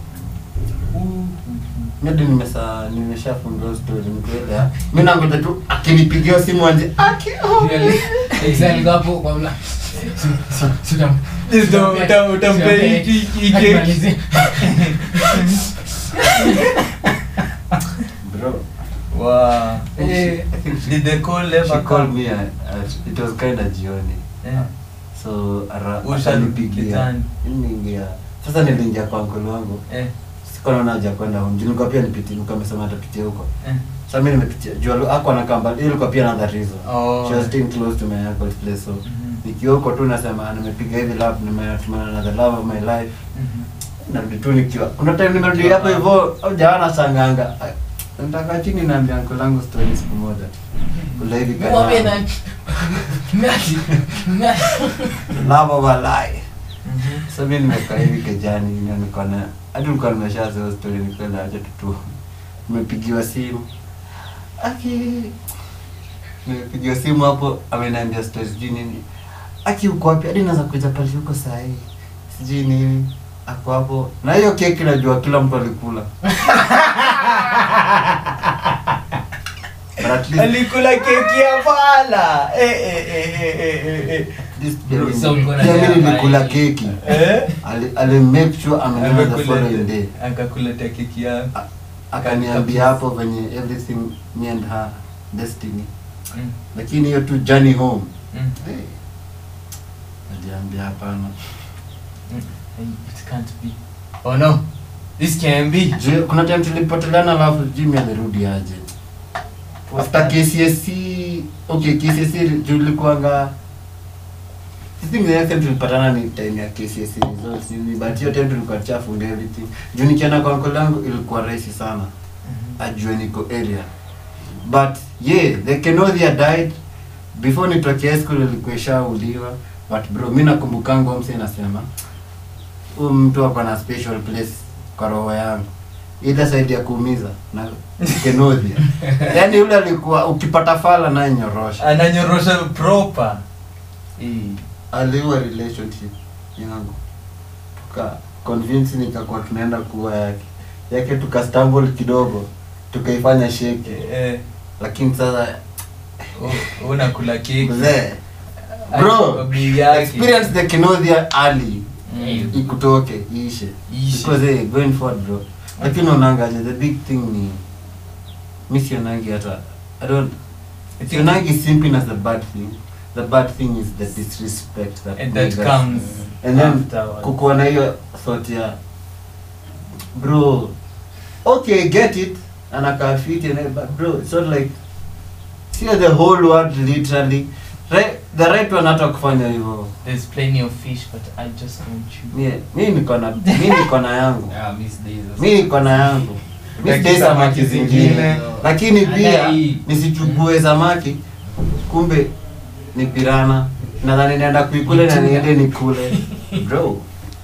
Mimi nimesa nimeshafungua story mkwele. Mimi nangoja tu akinipigia simu anje aki oh, Really? Exactly, hapo kwa mla- Si- si utam- Uta- uta- utampea Utampe- hiki- hiki akimalizia. bro. Wow. I think she- I think she- Did the call she ever called come? me at, at, it was kind of jioni. Yeah. So ara Usha akanipigia. kitani. Niliingia. Sasa niliingia kwa uncle wangu. Eh, Sikuwa naona haja ya kwenda home. Juu nilikuwa pia nipitie, nilikuwa amesema atapitia huko. eh. Sasa mimi nimepitia. Juu alu- hakuwa anakaa mbali. Hiyo ilikuwa pia another reason. Oh. She was staying close to my uncle's place so Mhm. nikiwa huko tu nasema nimepiga hivi love nimetumana na the love of my life Mhm. narudi tu nikiwa kuna time nimerudi hapo hivyo au jawana sanganga nataka chini naambia uncle langu story siku moja kula hivi Mwambie kana nani? Nani? Nani? love of a lie Mhm. sasa mimi nimekaa hivi kejani na niko na hadi nilikuwa nimeshazoea story nilikuwa na acha tu nimepigiwa simu aki nimepigiwa simu hapo ameniambia story sijui nini aki uko wapi hadi naweza kuja pale huko saa hii sijui nini ako hapo na hiyo keki najua kila mtu alikula But at least- alikula keki ya pala Eh, eh, eh, eh, eh, eh, eh. at least pia Bro, mimi- so ulikuwa na pia mimi nyama nilikula hii. keki Eh? ali, ali make sure amenena the following day Akakulete- akakuletea keki yako A- akaniambia hapo venye everything me and her destiny Mm, lakini hiyo tu journey home mm, hey. aliambia hapana mm. Hey, it can't be oh no this can be Juu kuna time tulipoteleana alafu jimi alirudi aje after KCSE okay KCSE juu ilikuwanga I think the next time tulipatana ni time ya KCSE results hivi but hiyo time tulikuwa chafu and everything juu nikienda kwa uncle yangu ilikuwa rahisi sana Mhm. ajue niko area but yeah the Kenodia died before nitoke high school ilikuwa ishauliwa but bro mi nakumbukanga huyo msee nasema huyu mtu ako na special place kwa roho yangu ile side ya kuumiza na Kenodia yaani yule alikuwa ukipata fala naye nyorosha ananyorosha proper Eh. aliua relationship yangu tuka convince nikakuwa tunaenda kuwa yake yake tukastumble kidogo tukaifanya sheke Eh, lakini sasa u- unakula keki mzee Kwa bro bei yake. experience the kinothia early Mm. ikutoke iishe Iishe. because hey, going forward bro lakini unaangalia the big thing ni mi sionangi hata i don't I think- sionangi simping as the bad thing the bad thing is the disrespect that, And that niggas- comes and then afterwards. kukuwa na hiyo thought ya bro okay get it anakaa fit and but bro it's not like sio the whole world literally right, the right one hata kufanya hivyo There's plenty of fish, but I just want you. mi mi niko na mi niko na yangu Ah, miss days. mi niko na yangu mi Lakini sidai samaki samaki zingine zingine. lakini pia Hii. nisichukue samaki kumbe ni pirana nadhani naenda kuikule na niende nikule bro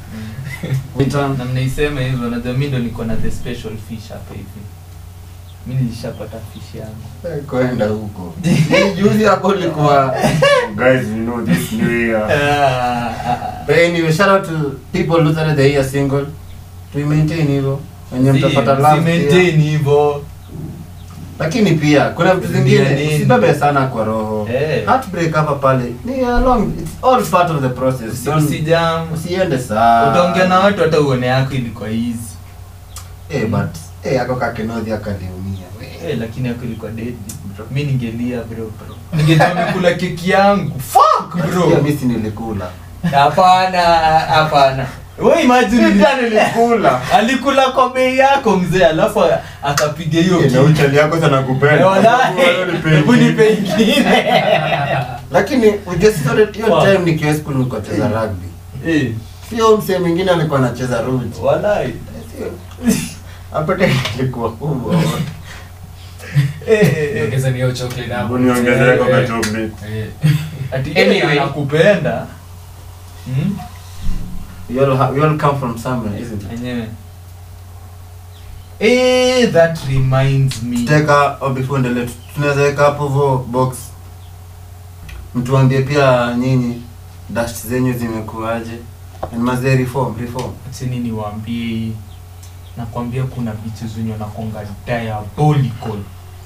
Return. na mnaisema hivyo na mi ndo niko na the special fish hapa hivi mi nilishapata fish yangu kwenda huko juzi hapo ulikuwa guys you know this new year but anyway shout out to people who started the year single to maintain hivyo wenye Si- mtapata si love maintain pia. hivyo lakini pia kuna vitu Ndio zingine nini? usibebe sana kwa roho Eh. heartbreak hapa pale ni along it's all part of the process Usi- Don't- usijam usiende saa utaongea na watu hata uone yako ilikuwa easy eh but eh ako kakenodhi akaliumia eh, lakini yako ilikuwa dead mi ningelia bro ningejua nimekula keki yangu fuck pia bro mimi si nilikula hapana hapana we imagine nilikula alikula kwa bei yako mzee alafu akapiga hiyo Eh, na kitu. uchali yako sana Eh, kupenda wallahi, hebu nipe ingine lakini ujue sisi sote hiyo Wow. time nikiwa school nilikuwa nacheza rugby Eh, sio msee mwingine alikuwa anacheza ruji wallahi. hapo tena ilikuwa kubwa Eh, eh, eh. Ongeza ni hiyo chocolate hapo. Uniongezee kwa Eh, chocolate. eh. ati Anyway. anyway. anakupenda hmm? We all, ha- we all come from somewhere, isn't it? enyewe eh that reminds me Teka, oh, before ndele, tunaweza weka hapo vo box. Mtuambie pia nyinyi dust zenyu zimekuaje? And mazee reform, reform. acheni niwaambie nakwambia kuna vitu zenye nakonga diabolical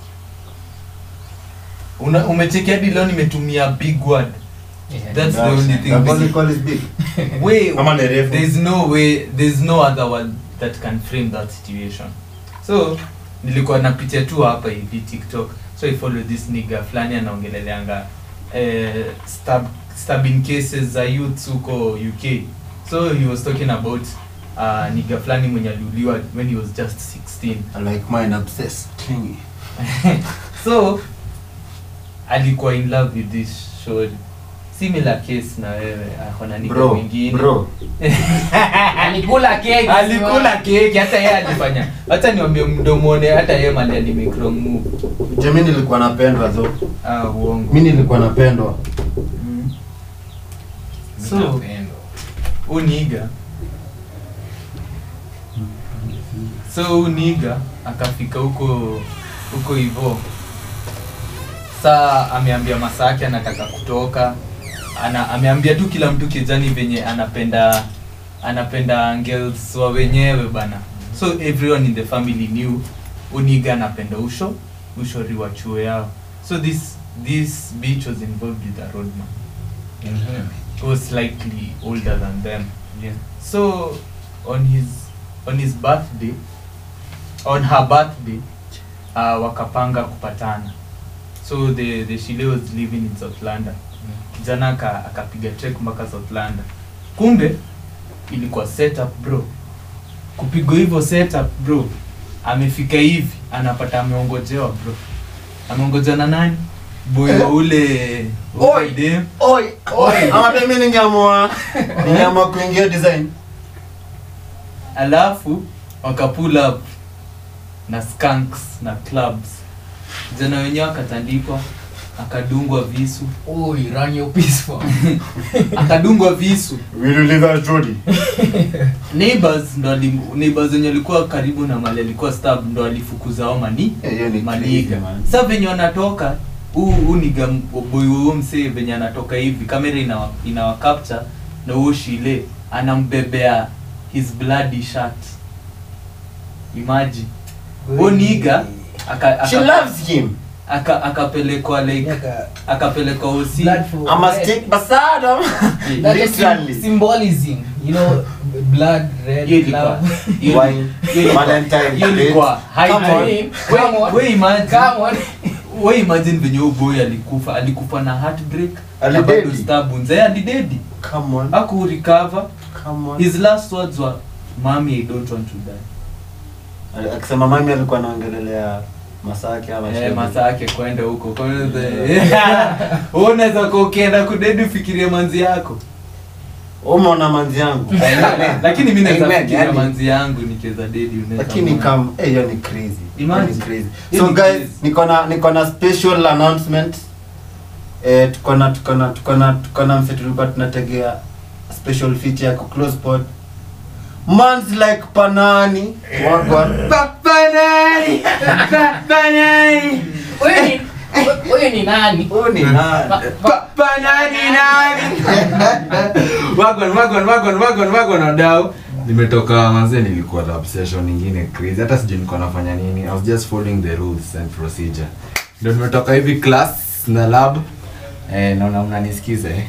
Una, umecheki hadi leo nimetumia big word Yeah. That's the only thing Diabolical is big. way Ama ni refu. there's no way there's no other word that can frame that situation so nilikuwa napitia tu hapa hivi tiktok so i follow this nigga fulani anaongeleleanga eh, stab, stabbing cases za youths huko uk so he was talking about uh, nigga fulani mwenye aliuliwa when he was just 16 I like mine obsessed. Clingy. so alikuwa in love with this short similar case na wewe akona nigga Bro, mwingine bro. alikula keki alikula keki hata yeye alifanya hata niwambie mdomone hata yeye mali alimake wrong move Je, mi nilikuwa napendwa tho. ah uongo Mi nilikuwa napendwa. mm. so so uniga so uniga akafika huko huko hivo saa ameambia masake anataka kutoka ana ameambia tu kila mtu kijani venye anapenda anapenda girls wa wenyewe bana so everyone in the family knew uniga anapenda usho ushori wa chuo yao so this this beach was involved with a roadman Mhm. who was slightly older than them Yeah. so on his on his birthday on her birthday uh, wakapanga kupatana so the the shile was living in south london kijana aka- akapiga trek mpaka south london kumbe ilikuwa setup bro kupigwa hivyo setup bro amefika hivi anapata ameongojewa bro ameongojewa na nani boy wa ule Oi. dem Oi, oi. Ama pia mi ningeamua ningeamua kuingia design. alafu wakapull up na skunks na clubs jana wenyewe akatandikwa akadungwa visu Oi, run your peace for akadungwa visu Will you leave us, Jody? neighbors ndo alim- neighbors wenye walikuwa karibu na mali alikuwa stab ndo alifukuza ao mani Eh, hiyo ni maniga crazy, man. sa venye wanatoka huu huu niga boy huo msee venye anatoka hivi kamera inawa, inawa capture na huo shile anambebea his bloody shirt imagine huo niga aka, She aka, loves him. aka, akapelekwa like Yaka- akapelekwa osi blood for I'm a red. stick bastard. That is Literally. symbolism you know blood red Hiyo ilikuwa- love hiyo- Wine. hiyo- Valentine hiyo ilikuwa high Come time. on. I mean, come on. We- we imagine- come on we imagine venye huyo boy alikufa alikufa na heartbreak na Alidedi. bado stab wounds. Eh, alidedi Come on. aku recover Come on. his last words were mami i don't want to die Ali- akisema mami alikuwa anaongelelea masake ama eh, shemeji. masaa yake kwenda huko Kwa hiyo the- Wewe unaweza kuwa ukienda kudedi ufikirie manzi yako umeona manzi yangu lakini mi naweza Amen, fikiria yani. manzi yangu nikiweza dedi unaweza lakini muona. kam eh, hiyo ni crazy Hiyo Imagine. ni crazy Hiyo so ni guys crazy. niko na niko na special announcement eh tuko na tuko na tuko na tuko na mse tulikuwa tunategea special feature ya close pod Man's like panani wagwan panani panani Huyu ni- huyu ni nani huyu ni nani Pa- panani nani wagon wagon wagon wagon wagon wadau nimetoka manze nilikuwa na obsession nyingine crazy hata sijui nilikuwa nafanya nini i was just following the rules and procedure ndio nimetoka hivi class na lab eh naona mnanisikiza eh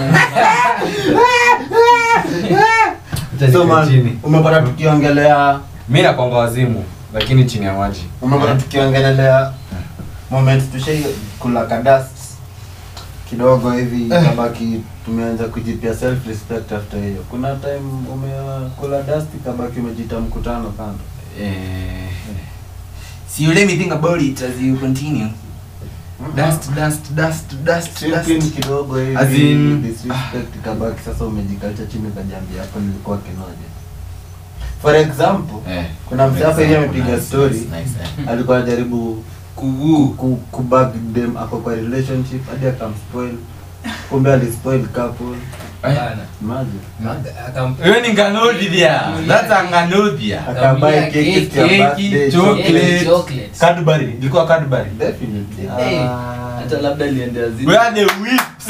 Acha so nikae man chini. umepata tukiongelea mi nakwanga wazimu lakini chini ya maji umepata tukiongelelea moment tushai kula kadast kidogo hivi kabaki tumeanza kujipia self respect after hiyo kuna time umekula dust kabaki umejita mkutano kando eh so you let me think about it as you continue dust dust dust dust Tripping dust kidogo hivi As in- disrespect kabaki sasa umejikacha chini kajambia hapo nilikuwa kinoja for example eh kuna mtu hapa hivi amepiga Nice, story nice, nice, eh. alikuwa anajaribu kugu ku, kubag dem ako kwa relationship hadi akamspoil kumbe alispoil couple Bana. imagine Aka- akam- Hiyo ni nganodhia. That's a nganodhia. akabai Akamlia keki keki, ya keki, birthday, chocolate. Eh, chocolate. Cadbury. Ilikuwa Cadbury. definitely Eh. hata labda aliendea zile Where are the whips?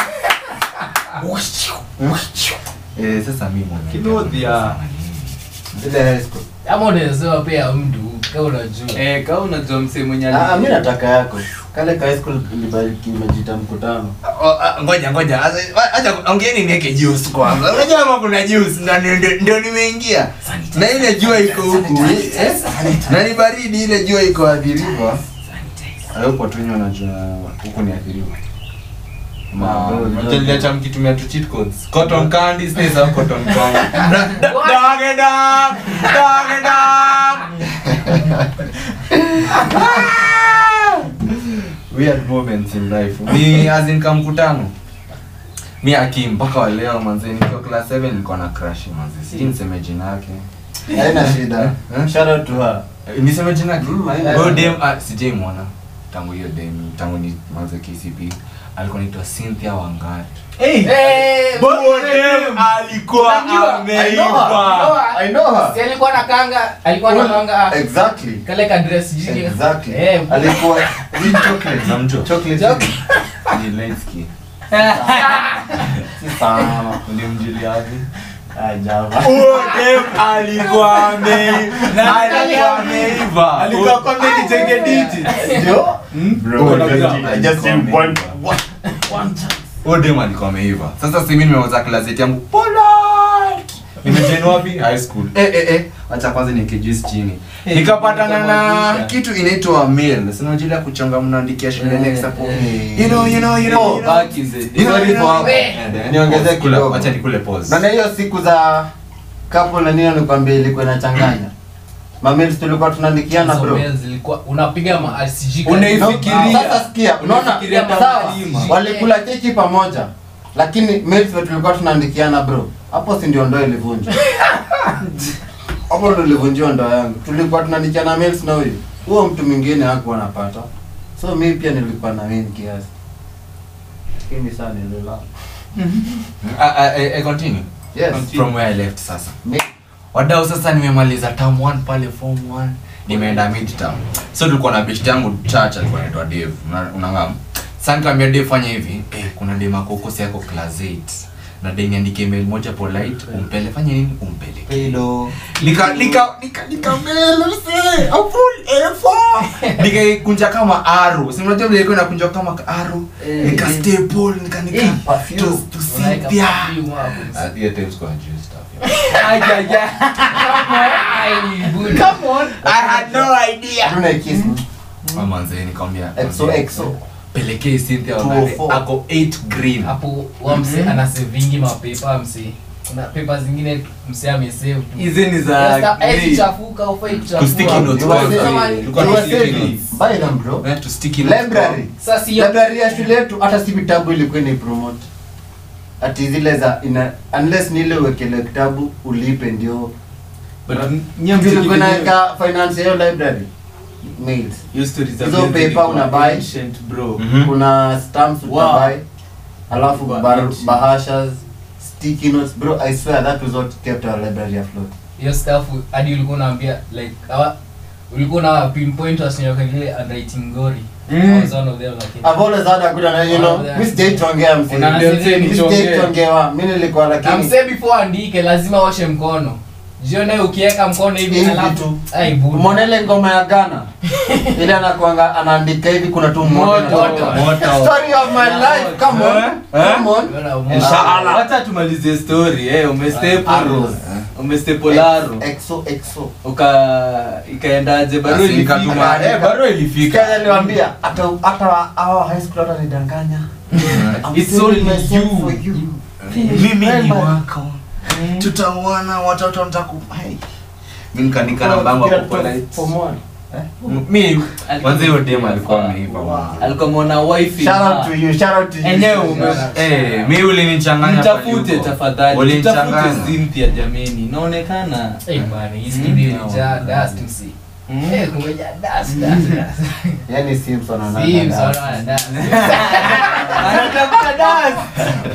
Eh, sasa mimi mwenyewe. Kinodhia. ile high school ama unawezewa pia mtu kama unajua eh kama unajua msee mwenye ah ali- mimi nataka yako kale ka high school ilibariki imejita mkutano Oh, ah, ngoja ngoja Sasa, acha ongeeni niweke juice kwanza unajua kama kuna juice na ndio- ndio nimeingia na ile jua iko huku eh? na ni baridi ile jua iko athiriwa hayupo tunywa najua huku ni athiriwa Mtaliacha mkitumia tu cheat codes. Cotton candy stays au cotton candy. Dog it up. Dog it up. Weird moments in life. Ni as in kamkutano. Mi aki mpaka wa leo manze nikiwa class 7 nilikuwa na crush manze. Sijui niseme jina yake. haina shida Eh? shout out to her Eh, Niseme jina yake. Mm, haina Huyo shida. dem ah, sijaimwona tangu hiyo dem tangu ni manze KCP. Alikuwa anaitwa Cynthia Wangari. Eh, Eh, Huyo dem alikuwa Unajua, I know her. ameiva. I know her. Si alikuwa na kanga alikuwa na kanga exactly kale ka dress jini exactly eh alikuwa hii chocolate Namjua. chocolate Chocolate. Ni light skin. si sana Ulimjuliaje? ah java Huyo dem alikuwa ameiva. Alikuwa ameiva. alikuwa kwa mimi kitenge diti ndio bro Oh, I just- yeah. I just need one Huyo dem alikuwa ameiva. Sasa si mimi nimeuza klazeti yangu. Polite. Nimejoin wapi? High school. Eh eh eh. Acha kwanza nikijuice chini. Eh, Nikapatana na nikamwangusha. kitu inaitwa mail. Sina jila kuchonga mnaandikia shule Eh, next hapo. eh. You know, you know, you know. you know. back in the day You know, you know. Eh. Eh, Niongezee pause, kula. kidogo. Acha nikule pause. na na hiyo siku za kapo na nini nikwambia ilikuwa inachanganya mamils tulikuwa tunaandikiana hizo bro mails zilikuwa unapiga ma RCG Unai- No, Fikiria. sasa sikia unaona Unafikiria sawa mlima. walikula keki pamoja lakini mails wetu tulikuwa tunaandikiana bro hapo si ndio ndoa ilivunjwa hapo ndo ilivunjiwa ndoa yangu tulikuwa tunaandikiana mails na huyu huo mtu mwingine hakuwa anapata so mi pia nilikuwa na mimi kiasi lakini saa nilila Ah, ah, eh, eh, continue. yes From where I left sasa. Me- wadau sasa nimemaliza term 1 pale form 1 nimeenda mid term so tulikuwa na best yangu church alikuwa anaitwa Dave Una- unangam sasa nikamwambia Dave fanya hivi eh kuna dem ako huko si yako class 8 na deni niandike mail moja polite umpele fanya nini umpele Hello. nika nika nika nika mail mse a full A4 nikaikunja kama arrow si unajua vile ilikuwa inakunjwa kama arrow Eh, nika eh. staple nika nika Eh, perfume. to to Unaweka Cynthia perfume hapo. at the times kwa juice stuff Aja, aja. Ai, budi. Come on. I had no idea Hatuna kiss. Mamanze nikamwambia Exo manze, exo. pelekee Cynthia Two Wangari oh four. ako 8 green hapo wa mse anasevingi mapepa mse kuna pepa zingine mse amesave tu. hizi ni za Sasa, eh, grey. sichafuka, hufai kuchafua. Kusticky notes You were kwanza. saying- Tulikuwa you were tusticky saying, notes. buy them bro. Eh, to sticky notes Library. Sasa hiyo- Library ya shule yetu hata si vitabu ilikuwa ni promote. Ati zile za ina unless ni ile uwekele kitabu ulipe ndio. But nyie mziki Ilikuwa wenyewe- inaweka finance ya hiyo library. Mails. hiyo stories za Hizo Benz paper zilikuwa una buy. ancient, bro. Mhm. Kuna stamps Wow. utabuy. Alafu Wow. bar, bahashas, sticky notes bro. I swear that was what kept our library afloat. hiyo stuff hadi ulikuwa unaambia like awa ulikuwa na pinpoint wasinyoka ile handwriting ngori Mm. I was one of them lakini I've always had a good and you know, Oh, yeah. mi sijaitongea msee. Unaambia Mi msee ni sijaitongea. Mi nilikuwa na lakini mse before andike lazima oshe mkono jione ukiweka mkono hivi Hivi alafu tu. ai budi umeona ile ngoma ya Ghana ile anakuanga anaandika hivi kuna tu moto Moto. inatoka. Moto. story of my life come on Eh? come on Unaona umo- Inshallah. Wacha tumalize story eh umestaple Arrows. umestaple arrow exo exo uka ikaendaje barua Basi nikatuma ilifika eh barua ilifika Kaya aliwaambia hata hata hao high school hata nidanganya I'm It's saving only myself you. for you. mimi Well, ni man. wako tutaona watoto ntaku hey. mi nikanika namba yangu hapo polite Form one. mi kwanza hiyo dem alikuwa ameiva mama. alikuwa mwana wifi Shout out to you, shout out to you. Enyewe ume- eh mi ulinichanganya pale mtafute huko. tafadhali Ulinichanganya. mtafute Cynthia jameni inaonekana Eh, bana, hii studio ilijaa dust msi. Mm. Eh, kumejaa dust, dust, dust. Yaani Simpson anaanga Sims, dust. wanaona dust. anatafuta dust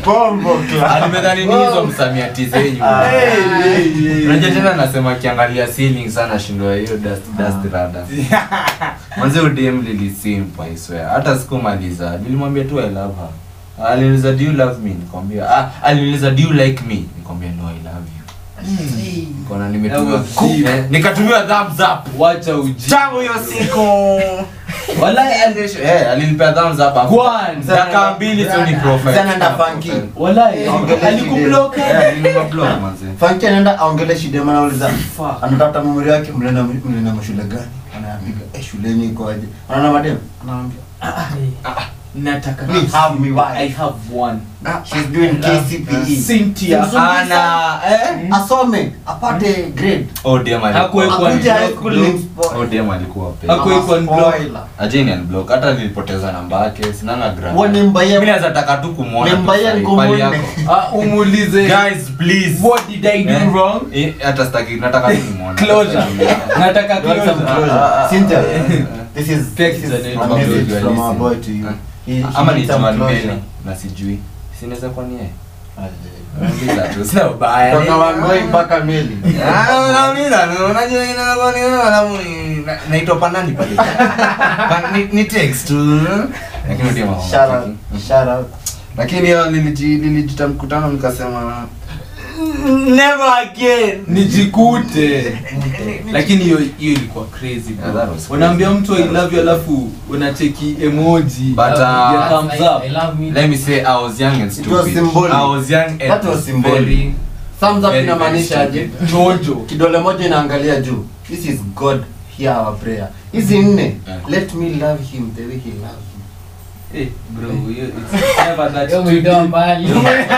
Bombo clap. alimedhani ni hizo msamiati zenyu Ah. unajua tena nasema akiangalia ceiling sana shindwa hiyo dust dust rada manze udm lilisimpa iswea hata sikumaliza nilimwambia tu i love her aliniuliza do you love me nikamwambia ah aliniuliza do you like me nikamwambia no i love you kona nimetumia That was deep. Eh, nikatumiwa thumbs up wacha uji tangu hiyo siku Walai, eh alinipea thumbs up hapo. Kwanza. dakika mbili tu ni profile Mzee anaenda funky. walai Ongelea alikublock eh aliniblock manze Funky anaenda aongelee shida maana anauliza Fuck. anatafuta memory yake mlenda mlenda mashule gani? Anapiga eh shuleni iko aje? Anaona madem? Anaambia nataka Me have me wife. I have one she's doing KCPE. Cynthia ana eh Asome apate grade. oh dem alikuwa Hakuwekwa Akuje high block, school block. ni spoil. oh dem alikuwa pe Haku- Hakuwekwa unblock. Spoiler. ajeni unblock hata nilipoteza namba yake sinanga gram Wewe ni mbaya. mimi naweza taka tu kumuona Ni tu mbaya sahi, ngumu pali nne. yako Ah, umuulize guys please what did I do Eh? wrong Eh, hata sitaki nataka tu kumuona closure nataka You want some closure closure? ah, ah, Cynthia, eh. this is Text this is the name. a message Probably from our listen. boy to you. Eh. He, he ama ni needs some Joan closure. Mbele na sijui sinaweza kuwa ni yeye Aje. Nauliza tu, sina ubaya. Kutoka Wangoi mpaka Meli. Ah, nauliza, unajua inakuwa ni wewe, alafu ni- na- naitwa panani pale Pa- ni- ni text tu lakini ndio mambo Shout out, matiki. shout out. lakini hiyo niliji- nilijita mkutano nikasema never again nijikute lakini hiyo hiyo ilikuwa crazy bro. Yeah, that was crazy. unaambia mtu i love you alafu unacheki emoji But, alafu uh, ya thumbs I, up I love me. let me say i was young and It was stupid symbolic. i was young and That was symbolic. very Thumbs up Very, inamaanisha very aje? jojo Kidole moja inaangalia juu. This is God, hear our prayer. Hizi nne, Yeah. let me love him the way he loves me. Eh, bro hiyo it's never that Yo, too umetoa deep. mbali.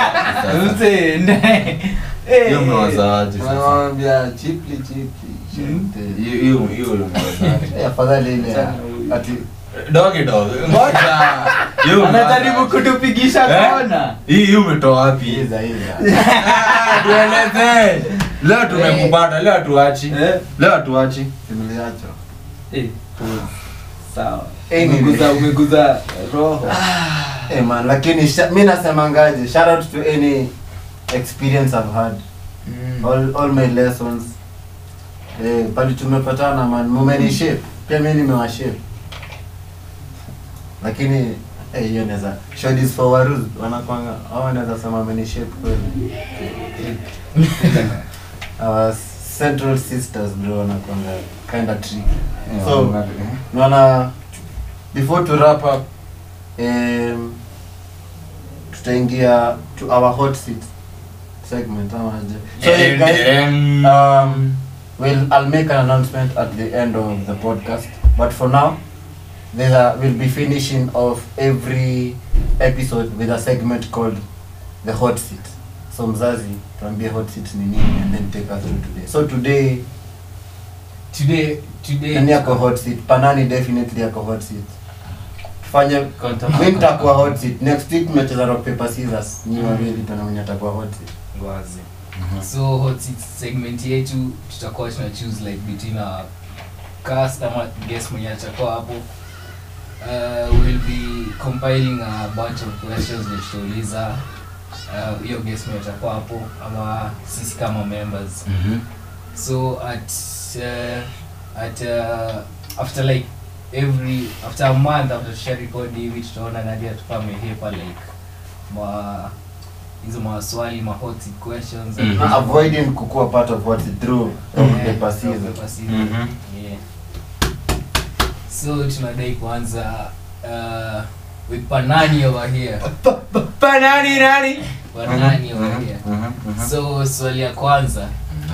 Mse, ne. Eh. hiyo mnawazaje sasa Wanamwambia chipli chipli. Mm. shente. hiyo hiyo hiyo mnawazaje Eh, afadhali ile ya- Sana. ati dogi dogi ngoja hiyo anajaribu mnawazaje? kutupigisha Eh? kona hii hii umetoa wapi iza iza. Ah, tueleze leo tumekupata leo hatuachi Eh? leo hatuachi Simliacho. Eh, sawa Eh, ni- umeguza umeguza roho Eh man, lakini sha- mi nasemangaje shout out to any experience I've had all, all my lessons eh, pali tumepatana man mumeni shape pia mi nimewa shape lakini eh, hiyo naweza shodis for waruz wanakwanga au wanaweza sema meni shape kweli our central sisters bro wanakwanga kind of tricky so naona before to wrap up um, tutaingia to our hot seat segment ama aje so yeah, guys um, well i'll make an announcement at the end of the podcast but for now there are, we'll be finishing off every episode with a segment called the hot seat so mzazi tuambie hot seat ni nini and then take us through today so today Today, today. nani yako hot seat panani definitely yako hot seat tufanye Contact- mi nitakuwa hot seat next week tumecheza rock paper scissors nyi wawili tuna mwenye atakuwa hot seat Ngwazi. so hot seat segment yetu tutakuwa tuna choose like between a cast ama guest mwenye atakuwa hapo uh, we'll be compiling a bunch of questions that tutauliza uh, hiyo guest mwenye atakuwa hapo ama sisi kama members so at uh, at uh, after like every after a month after tusha record hivi tutaona nadi atakuwa amehepa like ma hizo maswali ma hot seat questions Mhm. Na avoiding kukuwa part of what it through rock Yeah, paper rock, scissors paper, scissors. Mhm. Yeah. so tunadai kuanza uh, with panani over here panani nani panani over here so swali ya kwanza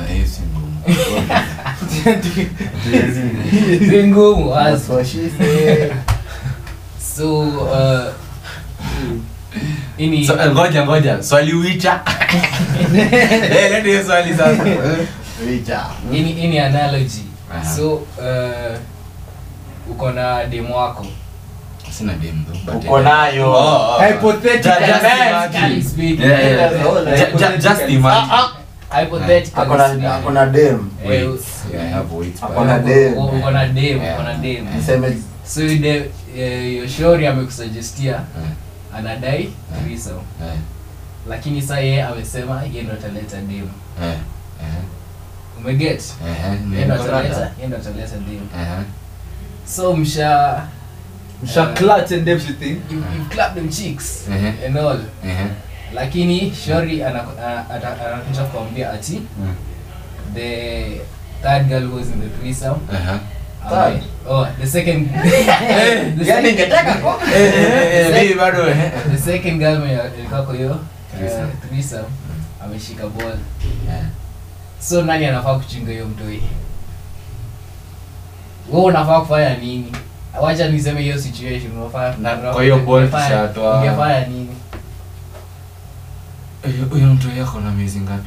si ngumu as- That's what she said. so uh, ini So, eh, ngoja ngoja swali wicha Eh, leta hiyo swali sasa Richa. ini ini analogy Aha. so uh, uko na demo wako sina dem though, but Uko eh. nayo. Oh, oh. Hypothetically. Ju- just Hypothetically imagine. speaking. Yeah, yeah, That's all, yeah. Ju- ju- just imagine. hypothetically Akona speaking. akona dem. Eh, Wait, yeah, I have weight, but- Akona dem. uko- uko na dem Yeah. uko na dem Niseme so de yoshori amekusuggestia Eh, anadai threesome eh. lakini saa yeye amesema yeye ndo ataleta dem Eh, eh, umeget eh, yeye ndo niko ataleta rada. yeye ndo ataleta dem Eh, so msha Msha Eh. clutch and everything you, you clap them cheeks Mhm. and all eh, lakini shori ana- ana- ata- anakuja kuambia ati mm, the third girl who was in the threesome eh. ame- oh the second the yani second- ningetaka ko- Eh, eh, eh, mimi bado eh. the second girl mwenye alikuwa kwa hiyo Threesome. uh, threesome ameshika ball Eh. so nani anafaa kuchinga hiyo mtoi wewe unafaa kufanya nini wacha niseme hiyo situation unafaa Na kwa hiyo ball ungefanya- tushatoa. ungefanya nini Eh, huyo mtu yako na miezi ngapi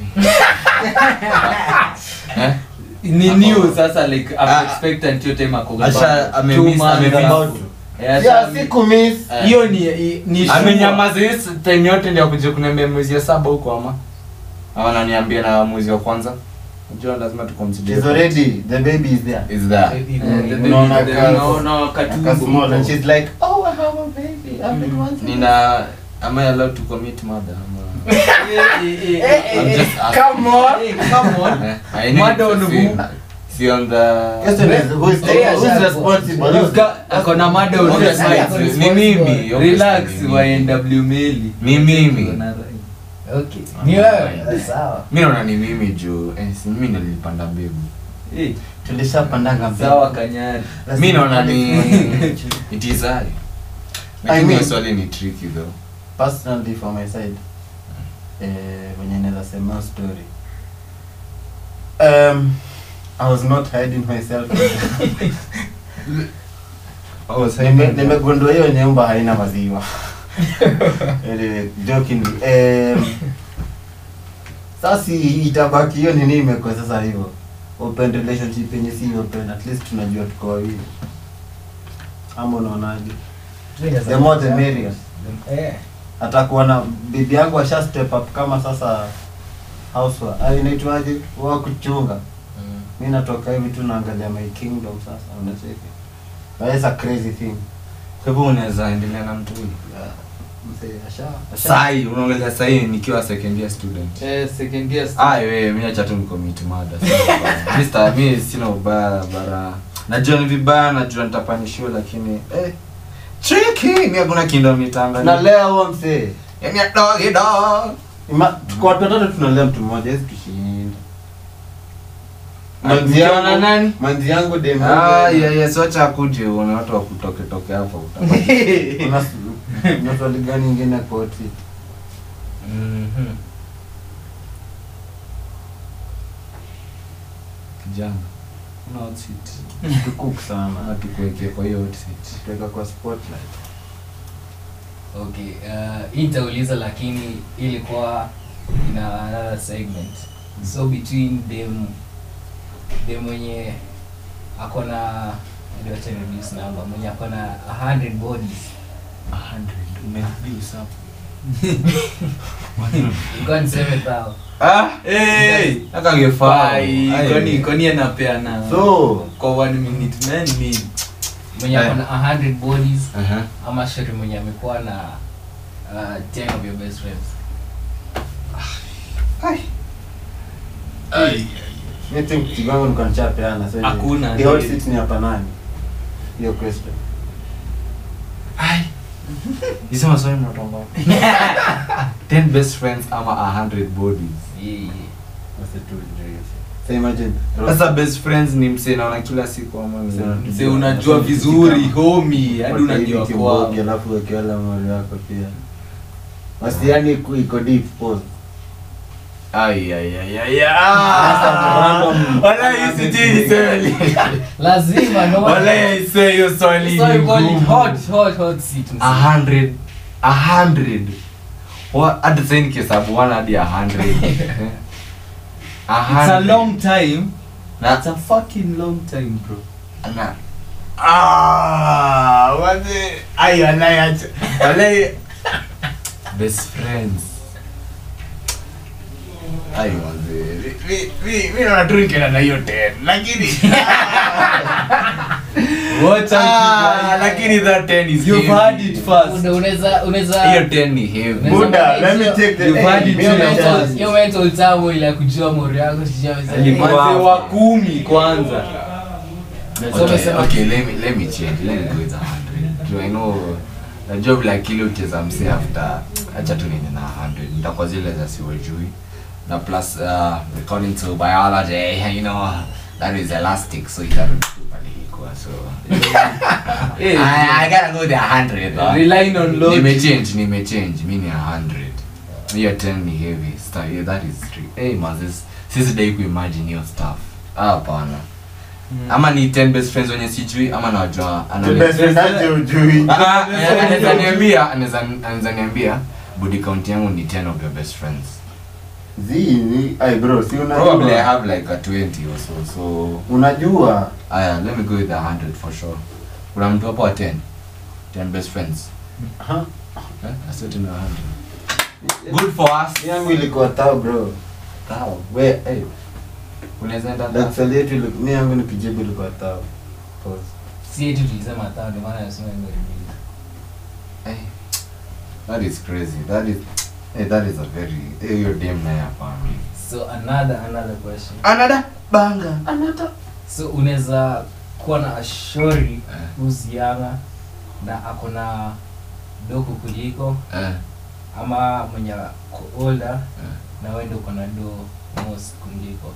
Eh? ni Ako- new sasa like I'm Ah. expectant hiyo time ako Asha- ame Two miss- months ame miss. about- Eh, asha- Yeah, siku miss. Eh. hiyo ni i- ni sure. amenyamaza hii time yote ndio akuja kuniambia mwezi ya saba huko ama ama ananiambia na mwezi wa kwanza unajua lazima tuconsider She's already, the baby is there. is there Baby, Eh, baby. the baby- Unaona the- ka- unaona katumbo Aka small and huko. she's like, oh, I have a baby. I've been wanting nina am I allowed to commit murder ama Eh, eh, eh, eh, I'm eh, just eh, asking. come on, eh, come on. Eh, I need Murder on to who? see- see on the Question is, who is Yeah, who's sure. responsible? You've got- ako na mada on On the the side. sides, ni mimi Relax, obviously, ni wa mimi. NW Meli. Ni mimi. Wana- okay ni wewe sawa mi naona ni mimi juu eh, si mimi ndo nilipanda mbegu Eh, Tulishapandanga mbele. sawa kanyari Lazima mi naona ni tupande- it is I I lakini hiyo mean- swali ni tricky though personally for my side eh, wenye naweza sema hiyo story um, i was not hiding myself Nime- nimegundua hiyo nyumba haina maziwa Anyway, jokingly um, sasa itabaki hiyo nini imekuwa sasa hivyo open relationship yenye si open at least tunajua tuko wawili ama unaonaje The more the merrier. eh atakuwa na bibi yangu asha step up kama sasa housewife ah, inaitwaje wa kuchunga mm. mi natoka hivi tu naangalia my kingdom sasa unacheki That is a crazy thing kwa hivyo unaweza endelea na mtu huyu Yeah, mzee asha asha sai unaongelea sai nikiwa second year student Eh, second year stu- ah wewe mimi acha tu nicommit murder Mister mimi sina ubaya bara najua ni vibaya najua nitapanishiwa lakini eh tricky mimi hakuna kindo mitanga tunalea huo mzee yani dog dog Ima- tuko watu watatu tunalea mtu mmoja hizi tushinda manzi Mkiwa na yangu nani? manzi yangu dem ah yeah yeah so acha akuje uone watu wa kutoke toke hapa utapata Kuna s- kuna swali gani ingine koti Mhm. kijana una hot seat tukuk sana na tukuwekea kwa hiyo hot seat tuweka kwa spotlight okay uh, hii nitauliza lakini ilikuwa ina another segment so between them dem mwenye ako na acha reduce number mwenye ako na 100 bodies 100 umereduce hapo ilikuwa ni 7000 ah Eh, akangefaa Ai, kwani kwani anapeana so kwa one minute man ni mwenye ako na 100 bodies aha ama shori mwenye amekuwa na uh, 10 of your best friends mi think kiwango nilikuwa nishapeana so Hakuna, the hot ni- seat ni hapa nani hiyo question hizo maswali mnatomba 10 best friends ama 100 bodies yeah, yeah. What's the two degrees? so imagine sasa best friends ni msee naona kila siku ama Msee ni- mzee unajua vizuri homi hadi unajua kwao kwa alafu wekiwala mali wako pia basi yani iko- iko deep pause ai ai ai ai Sasa random- wala isitini seli lazima no wala ise hiyo swali so ni you call it ngumu. hot hot hot seat msee. a hundred a hundred Wa- hata sasa nikihesabu one hadi a hundred Eh. a it's a hundred. long time Na- it's a fucking long time bro na ah wazee ai walai acha walai best friends ai wazee mi mi mi naona tu nikienda na hiyo ten lakini Watch out, you Ah, guys. lakini that 10 is You've heavy. had it first. Una- unaweza unaweza hiyo 10 ni heavy Unaweza Buddha, manage let me hiyo- take the You've had hey, it mimi too, na your chance. first. hiyo mental tamu ile ya kujua mori yako sijui amesema, Alikuwa- eh, Manze wa kumi kwanza So okay, umesema- okay let me let me change let me go with 100 do i know najua vile akili ucheza msee after acha tu nini na 100 nitakuwa zile za siwajui na plus uh, according to biology you know that is elastic so itarudi tu pale ilikuwa so Eh, I, I gotta go the 100 though. relying on logic. nimechange nimechange mi ni 100 hiyo 10 ni heavy stuff yeah, that is true hey mazis sisi dai kuimagine hiyo stuff ah hapana Mm. ama ni 10 best friends wenye sijui ama nawajua The best friend aje ujui. Ah, ah, eh, anaweza niambia anaweza anaweza niambia body count yangu ni 10 of your best friends Zii, ni- ay bro, si probably i unajua. have like a 20 or so so Unajua. aya let me go with the 100 for sure kuna mtu hapo wa 10 10 best friends Ha? eh I said in a 100 good for us yangu ilikuwa tao bro Sawa. we hey unaweza enda Dark side yetu iliku- mi yangu nikijibu ilikuwa tao Pause. si eti tulisema tano ndio maana nasema ndio release. Hey, that is crazy. That is, hey, that is a very, hey, your damn naye hapana. so another another question Another banga. Another. so unaweza kuwa na ashori Eh. kuhusiana na ako na dogo kuliko Eh, ama mwenye ako older eh. na wewe ndio uko na do most kuliko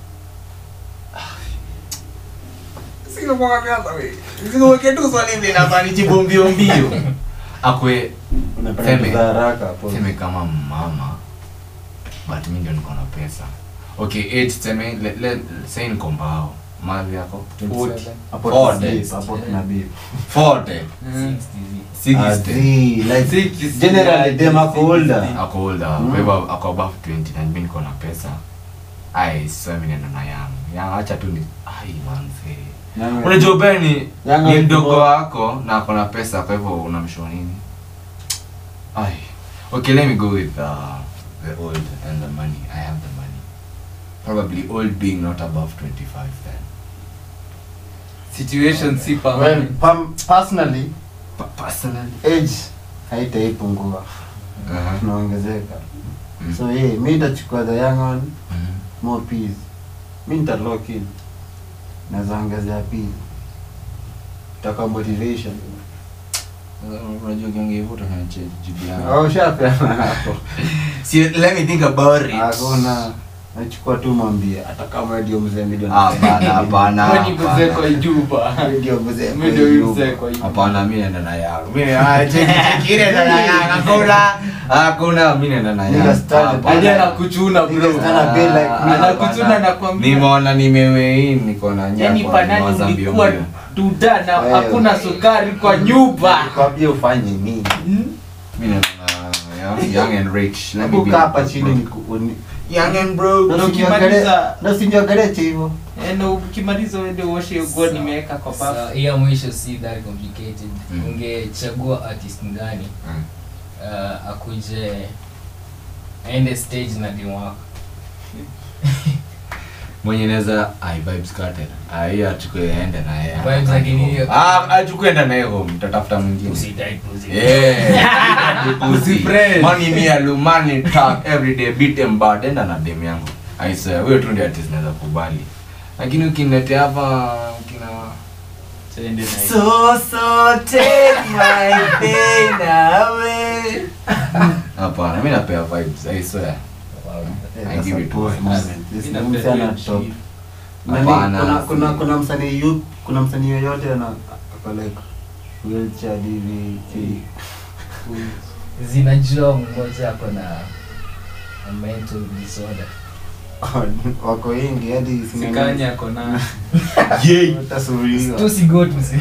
Akwe, Unapenda Feme. kuzaa haraka pause. seme kama mama, but mi ndio niko na pesa. Okay, age seme, le, le, say niko mbao. Mali yako? 27? Hapo Forty. tuna beef, hapo tuna beef. 40. Mm. 60 Ah, 60. zii, like, Six, generally six, dem ako six, older. six. ako older Mm. kwa hivyo ako above 20 na mimi niko na pesa ai sasa mimi nenda na yangu yangu acha tu ni ai manze Yangu- unajua ubaya ni Yangu ni ni mdogo kubwa. wako na ako na pesa kwa hivyo unamshow nini ai okay let me go with uh, the old and the money i have the money probably old being not above 25 then situation si Well, permanent. pam- personally But personally age haitaipungua uh-huh. tunaongezeka Mm. so yeah, mi itachukua the young one Mhm. more peas mi nita lock in naweza ongezea pili taka motivation Uh, unajua ukiongea hivyo utafanya jibu yangu au ushapeana hapo See, let me think about it. hakuna nachukua tu mwambie hata kama ndio mzee milioni Hapana, hapana, Wewe ni mzee hapana. kwa juba. ndio mzee Mimi ndio huyu mzee kwa juba. Hapana, mi naenda na yangu. Mi ah, cheki cheki ile naenda na yangu. Hakuna. Hakuna, mi naenda na Nigga yangu. standard. Hapana. Hadi anakuchuna bro. Niggas gonna be like me. Anakuchuna na kwambia. Nimeona nimewein niko na nyama. Yaani panani nimewaza mbio ulikuwa mbio. duda na Wewe. hakuna sukari kwa nyumba. kwambie ufanye nini Hmm? Mi naenda na young- young and rich. Let me hebu be kaa hapa broke. chini niku- uni- Young and broke. na ukimaliza- usiniogelee- na usiniogelee hivyo Eh, na ukimaliza uende uoshe hiyo nguo nimeweka kwa bafu. So, hiyo mwisho si that complicated Mm. ungechagua artist ngani Mm. uh, akuje aende stage na demu wako mwenye naweza ai vibes cartel ah hiyo achukue aende na yeye Vibes lakini hiyo- ah achukue enda na yeye home tatafuta mwingine Usidai pussy. Yeah. Usifresh. Money me alu money talk every day beat them bad enda na dem yangu I swear huyo tu ndio artist naweza kubali lakini ukiniletea hapa kina Tuende na hiyo. So so take my pain away Hapana mimi napea vibes I swear Wow. Eh, I that's give a it pause to moment. Mimi This napenda msee ana hiyo top. shit. Nani, Hapana, kuna kuna si- kuna msanii yu kuna msanii yoyote ana ako like wheelchair hivi ki- zinajua mmoja ako na a mental disorder wako wengi hadi Sikanya ako na utasuluhiwa. tu si go tu si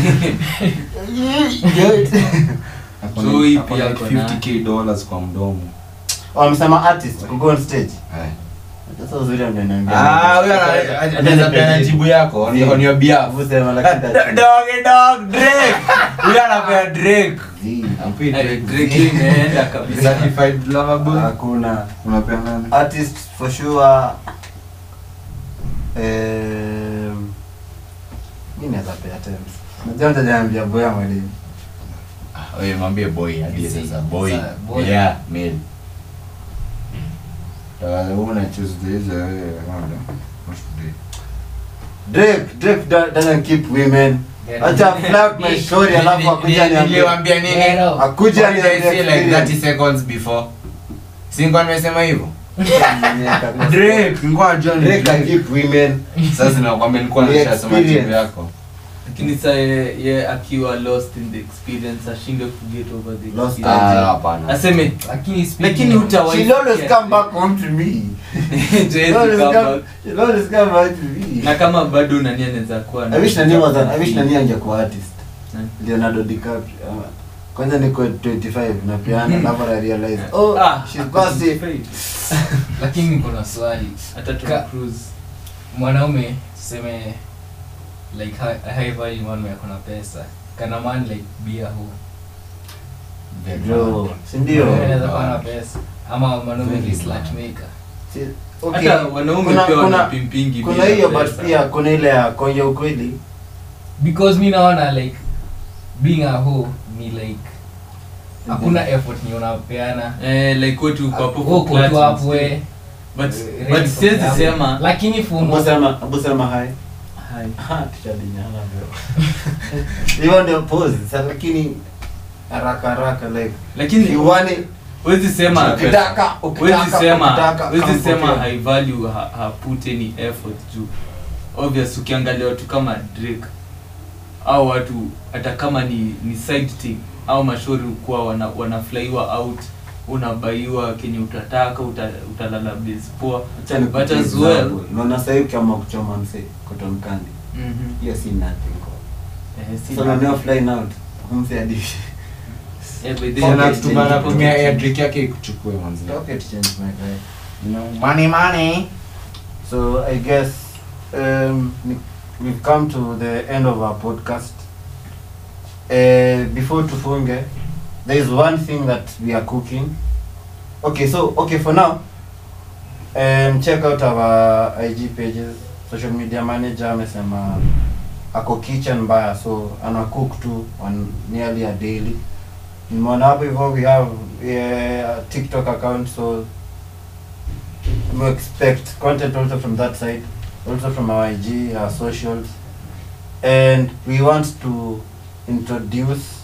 Ako So hii na- ako pia like ako na- 50k dollars kwa mdomo wamesema artist ku go on stage Eh. sasa uzuri ameniambia Ah, huyo ana- ana- anaweza peana jibu yako on on your behalf. Usema Ah, lakini do- Doggy dog Drake. Huyo anapea Drake. Zii. Ampei Eh, Drake. Drake imeenda kabisa. Certified lover boy. hakuna Unapea nani? artist for sure um, mi naweza pea Tems Najua mtajambia boya mwalimu. Ah, wewe mwambie boy hadi Si- sasa boy. sa- boy. Yeah, male. Uh, una choose this uh, what today? Drake, Drake do- doesn't keep women. Yeah. Acha flirt my story alafu akuja niambie. Niliwaambia nini? Yeah, no. Akuja What did I say like niambie 30 seconds before? Si nilikuwa nimesema hivyo? Drake, nilikuwa najua ni Drake can Drake. keep women. Sasa nakwambia nilikuwa The nishasoma experience. timu yako. lakini sa ye, ye akiwa lost in the experience ashinde kuget over the Lost experience. Ah, hapana. aseme Lakini speaking lakini of- utawa- She'll always come back home to me. Just She'll always come come- back. she'll always come back to me. na kama bado nani anaweza kuwa na- I wish nani was an, I wish nani angekuwa artist. Nani? Leonardo DiCaprio. ama- Kwanza niko 25 na piano alafu na realize oh Ah, she's gossip. lakini niko na swali hata Tom Ka- Cruise. mwanaume tuseme like high, a high value mwanaume ako na pesa kana man like bia hu Bro, si ndio? Mwanaume anaweza kuwa na pesa ama mwanaume Very ni slut bad. maker Si- okay. hata wanaume Kuna- pia kuna- wanapimpingi Kuna bila hiyo but pesa. pia kuna ile ya konja ukweli. because mi naona like being a hoe ni like hakuna effort ni unapeana eh, like wetu uko hapo Uko for tu clutch hapo we instead. but ready but for siwezi club. sema lakini fumo Abu sema, Abu sema hai. Hai. Ha, tushadinyana bro. Hiyo ndio pose. Sasa lakini haraka haraka like lakini you want it huwezi sema ukitaka huwezi ukitaka sema ukitaka huwezi come sema for high value ha, ha put any effort juu obvious ukiangalia watu kama Drake au watu hata kama ni ni side thing au mashauri kuwa wana, wanaflyiwa out unabaiwa kenye utataka uta, utalala base poa Acha ni But as well- Unaona sasa hivi kama kuchoma mse cotton candy. Mhm. Hiyo si nothing. kwa. Eh, si So na- na flying out. Mse hadi. eh, by the Pocket way, change. Tuna- tunatumia air drink yake ikuchukue manzi. Pocket change my guy. You know, money money. So I guess um, ni- we've come to the end of our podcast. Uh, before tufunge, there is one thing that we are cooking. Okay, so okay for now, um, check out our IG pages. Social media manager amesema ako kitchen mbaya, so ana cook tu on nearly a daily. Nimeona hapo hivyo we have uh, TikTok account, so we expect content also from that side, also from our IG, our socials, and we want to introduce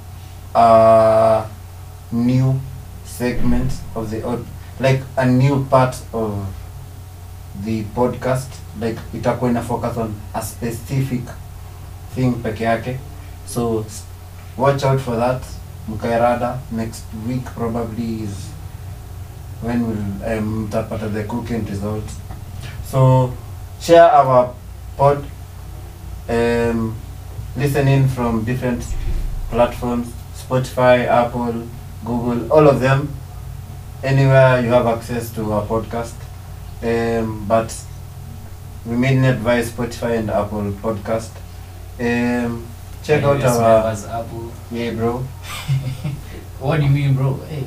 a new segment of the od- like a new part of the podcast like itakuwa ina focus on a specific thing peke yake so s- watch out for that mkairada next week probably is when will um, mtapata the cooking results so share our pod um, listen in from different platforms spotify apple google all of them anywhere you have access to our podcast um, but we mainly advise spotify and apple podcast um, check out iOS our members, Apple. yeah bro what do you mean bro hey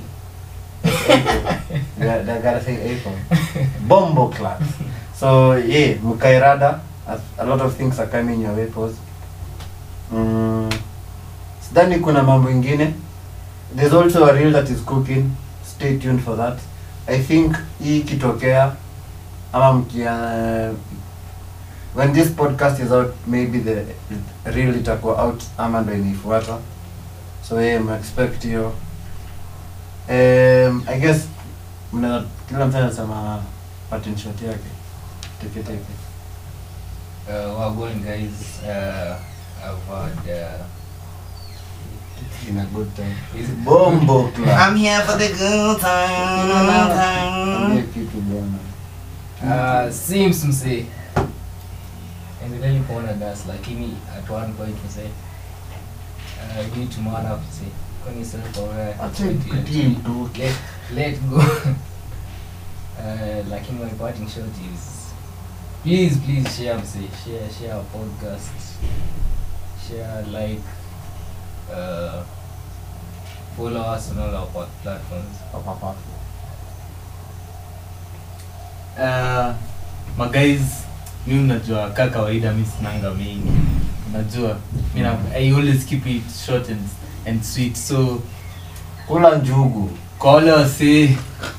yeah, they gotta say Apple. Bombo class. So yeah, Mukairada. A, a lot of things are coming your way pause. Mm, sidhani kuna mambo ingine. There's also a reel that is cooking. Stay tuned for that. I think hii ikitokea ama mkia when this podcast is out maybe the reel itakuwa out ama ndo inaifuata so yeah, I'm expect hiyo Um, I guess mna kila mtu anasema pattern shot yake teke teke. uh, well going guys uh, I've had uh, In a good time. is it Bombo club. here for the good Ambie kitu bwana. uh, Sims msee endeleni kuona das lakini at one point msee uh, you need to man up msee kwani sasa kwa wewe Acha ikutie mtu. let let go uh, lakini my parting shot is please please share msee share share our podcast share like uh, follow us on all our pod- platforms uh, maguys mi unajua ka kawaida mi sinanga mingi najua mi na- i always keep it short and, and sweet so kula njugu kwa wale wasi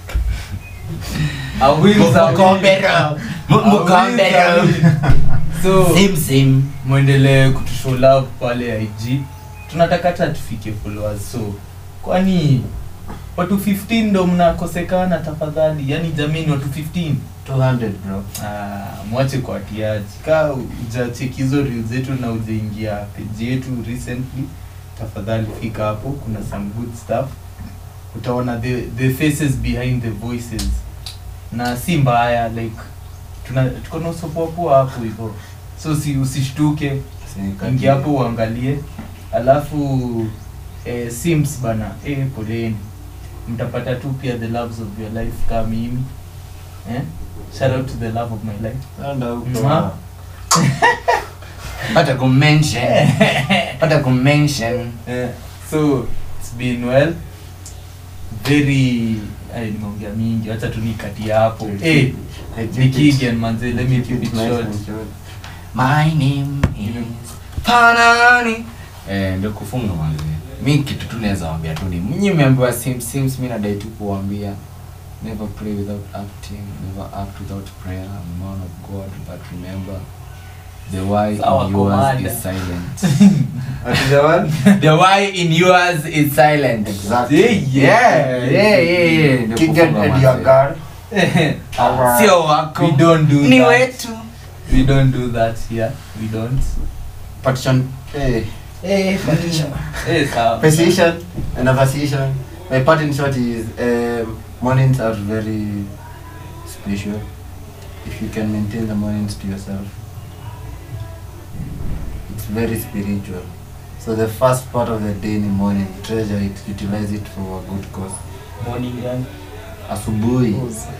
A wins a win. A wins a win. so mwendelee kutushow love pale ig tunataka hata tufike followers so kwani watu 15 ndo mnakosekana tafadhali yani jamini watu 15 200 bro Ah, mwache kwa tiaji ka ujacheki hizo reel zetu na ujaingia page yetu recently tafadhali fika hapo kuna some good stuff utaona the, the faces behind the voices na si mbaya like tuna tuko na usopoapoa hapo hivyo so si usishtuke ingia hapo uangalie alafu eh, sims bana eh, poleni mtapata tu pia the loves of your life kama mimi eh? shout out to the love of my life Enda huko. Mwa. hata kumention hata kumention eh, so it's been well very ay, nimeongea mingi wacha tu nikatia hapo eh, I keep ni it- Kigen manze let me keep keep it it nice short and short. my name is panani eh ndio kufunga manzi mi kitu tu naweza waambia tu ni mnyi mmeambiwa sims sims mi nadai tu kuwaambia never pray without acting never act without prayer I'm a man of god but remember the why Sawa, in yours komanda. is silent Hatujawa? the why in yours is silent Exactly. yeah yeah yeah yeah, yeah. Ndio Kigen kufunga and your manzi. girl. Ah, sio wako we don't do ni that. wetu we don't do that here we don't Partition. Eh, eh sawa Precision and appreciation. My part in short is um, mornings are very special. If you can maintain the mornings to yourself, it's very spiritual. So the first part of the day in the morning, treasure it, utilize it for a good cause. morning gang Asubuhi.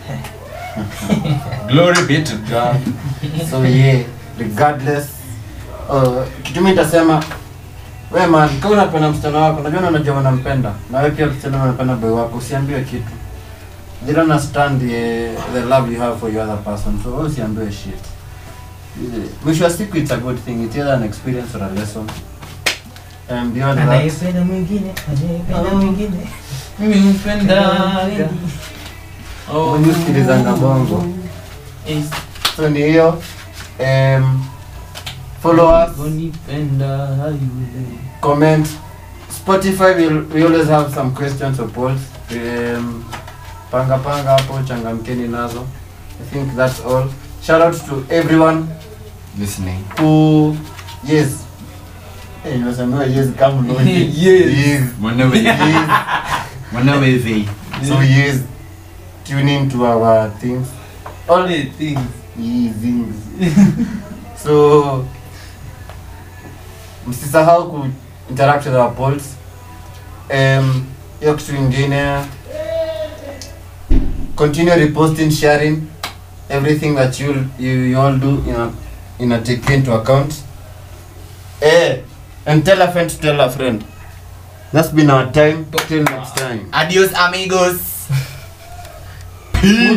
glory be to god so yeah regardless uh, kitu mi nitasema we man kama unapenda msichana wako najua unajua unampenda na wewe pia msichana unapenda boy wako usiambiwe kitu they don't understand the, the love you have for your other person so wewe usiambiwe shit mwisho wa siku it's a good thing it's either an experience or a lesson and beyond that anayependa mwingine anayependa mwingine mimi mpendaga mwenye usikilizanga bongo so ni hiyo um, follow us unipenda yule comment spotify we, we always have some questions or polls um, panga panga hapo changamkeni nazo i think that's all shout out to everyone listening who yes hey, nimesemewa yes kama logic. Yes. yes mwanawe yes mwanawe vi so yes tune in to our things all only things yes, things so msisahau ku interact with our polls um, hiyo kitu ingine continue reposting sharing everything that you, you, you all do ina, ina take into account eh, and tell a friend to tell a friend that's been our time till next time adios amigos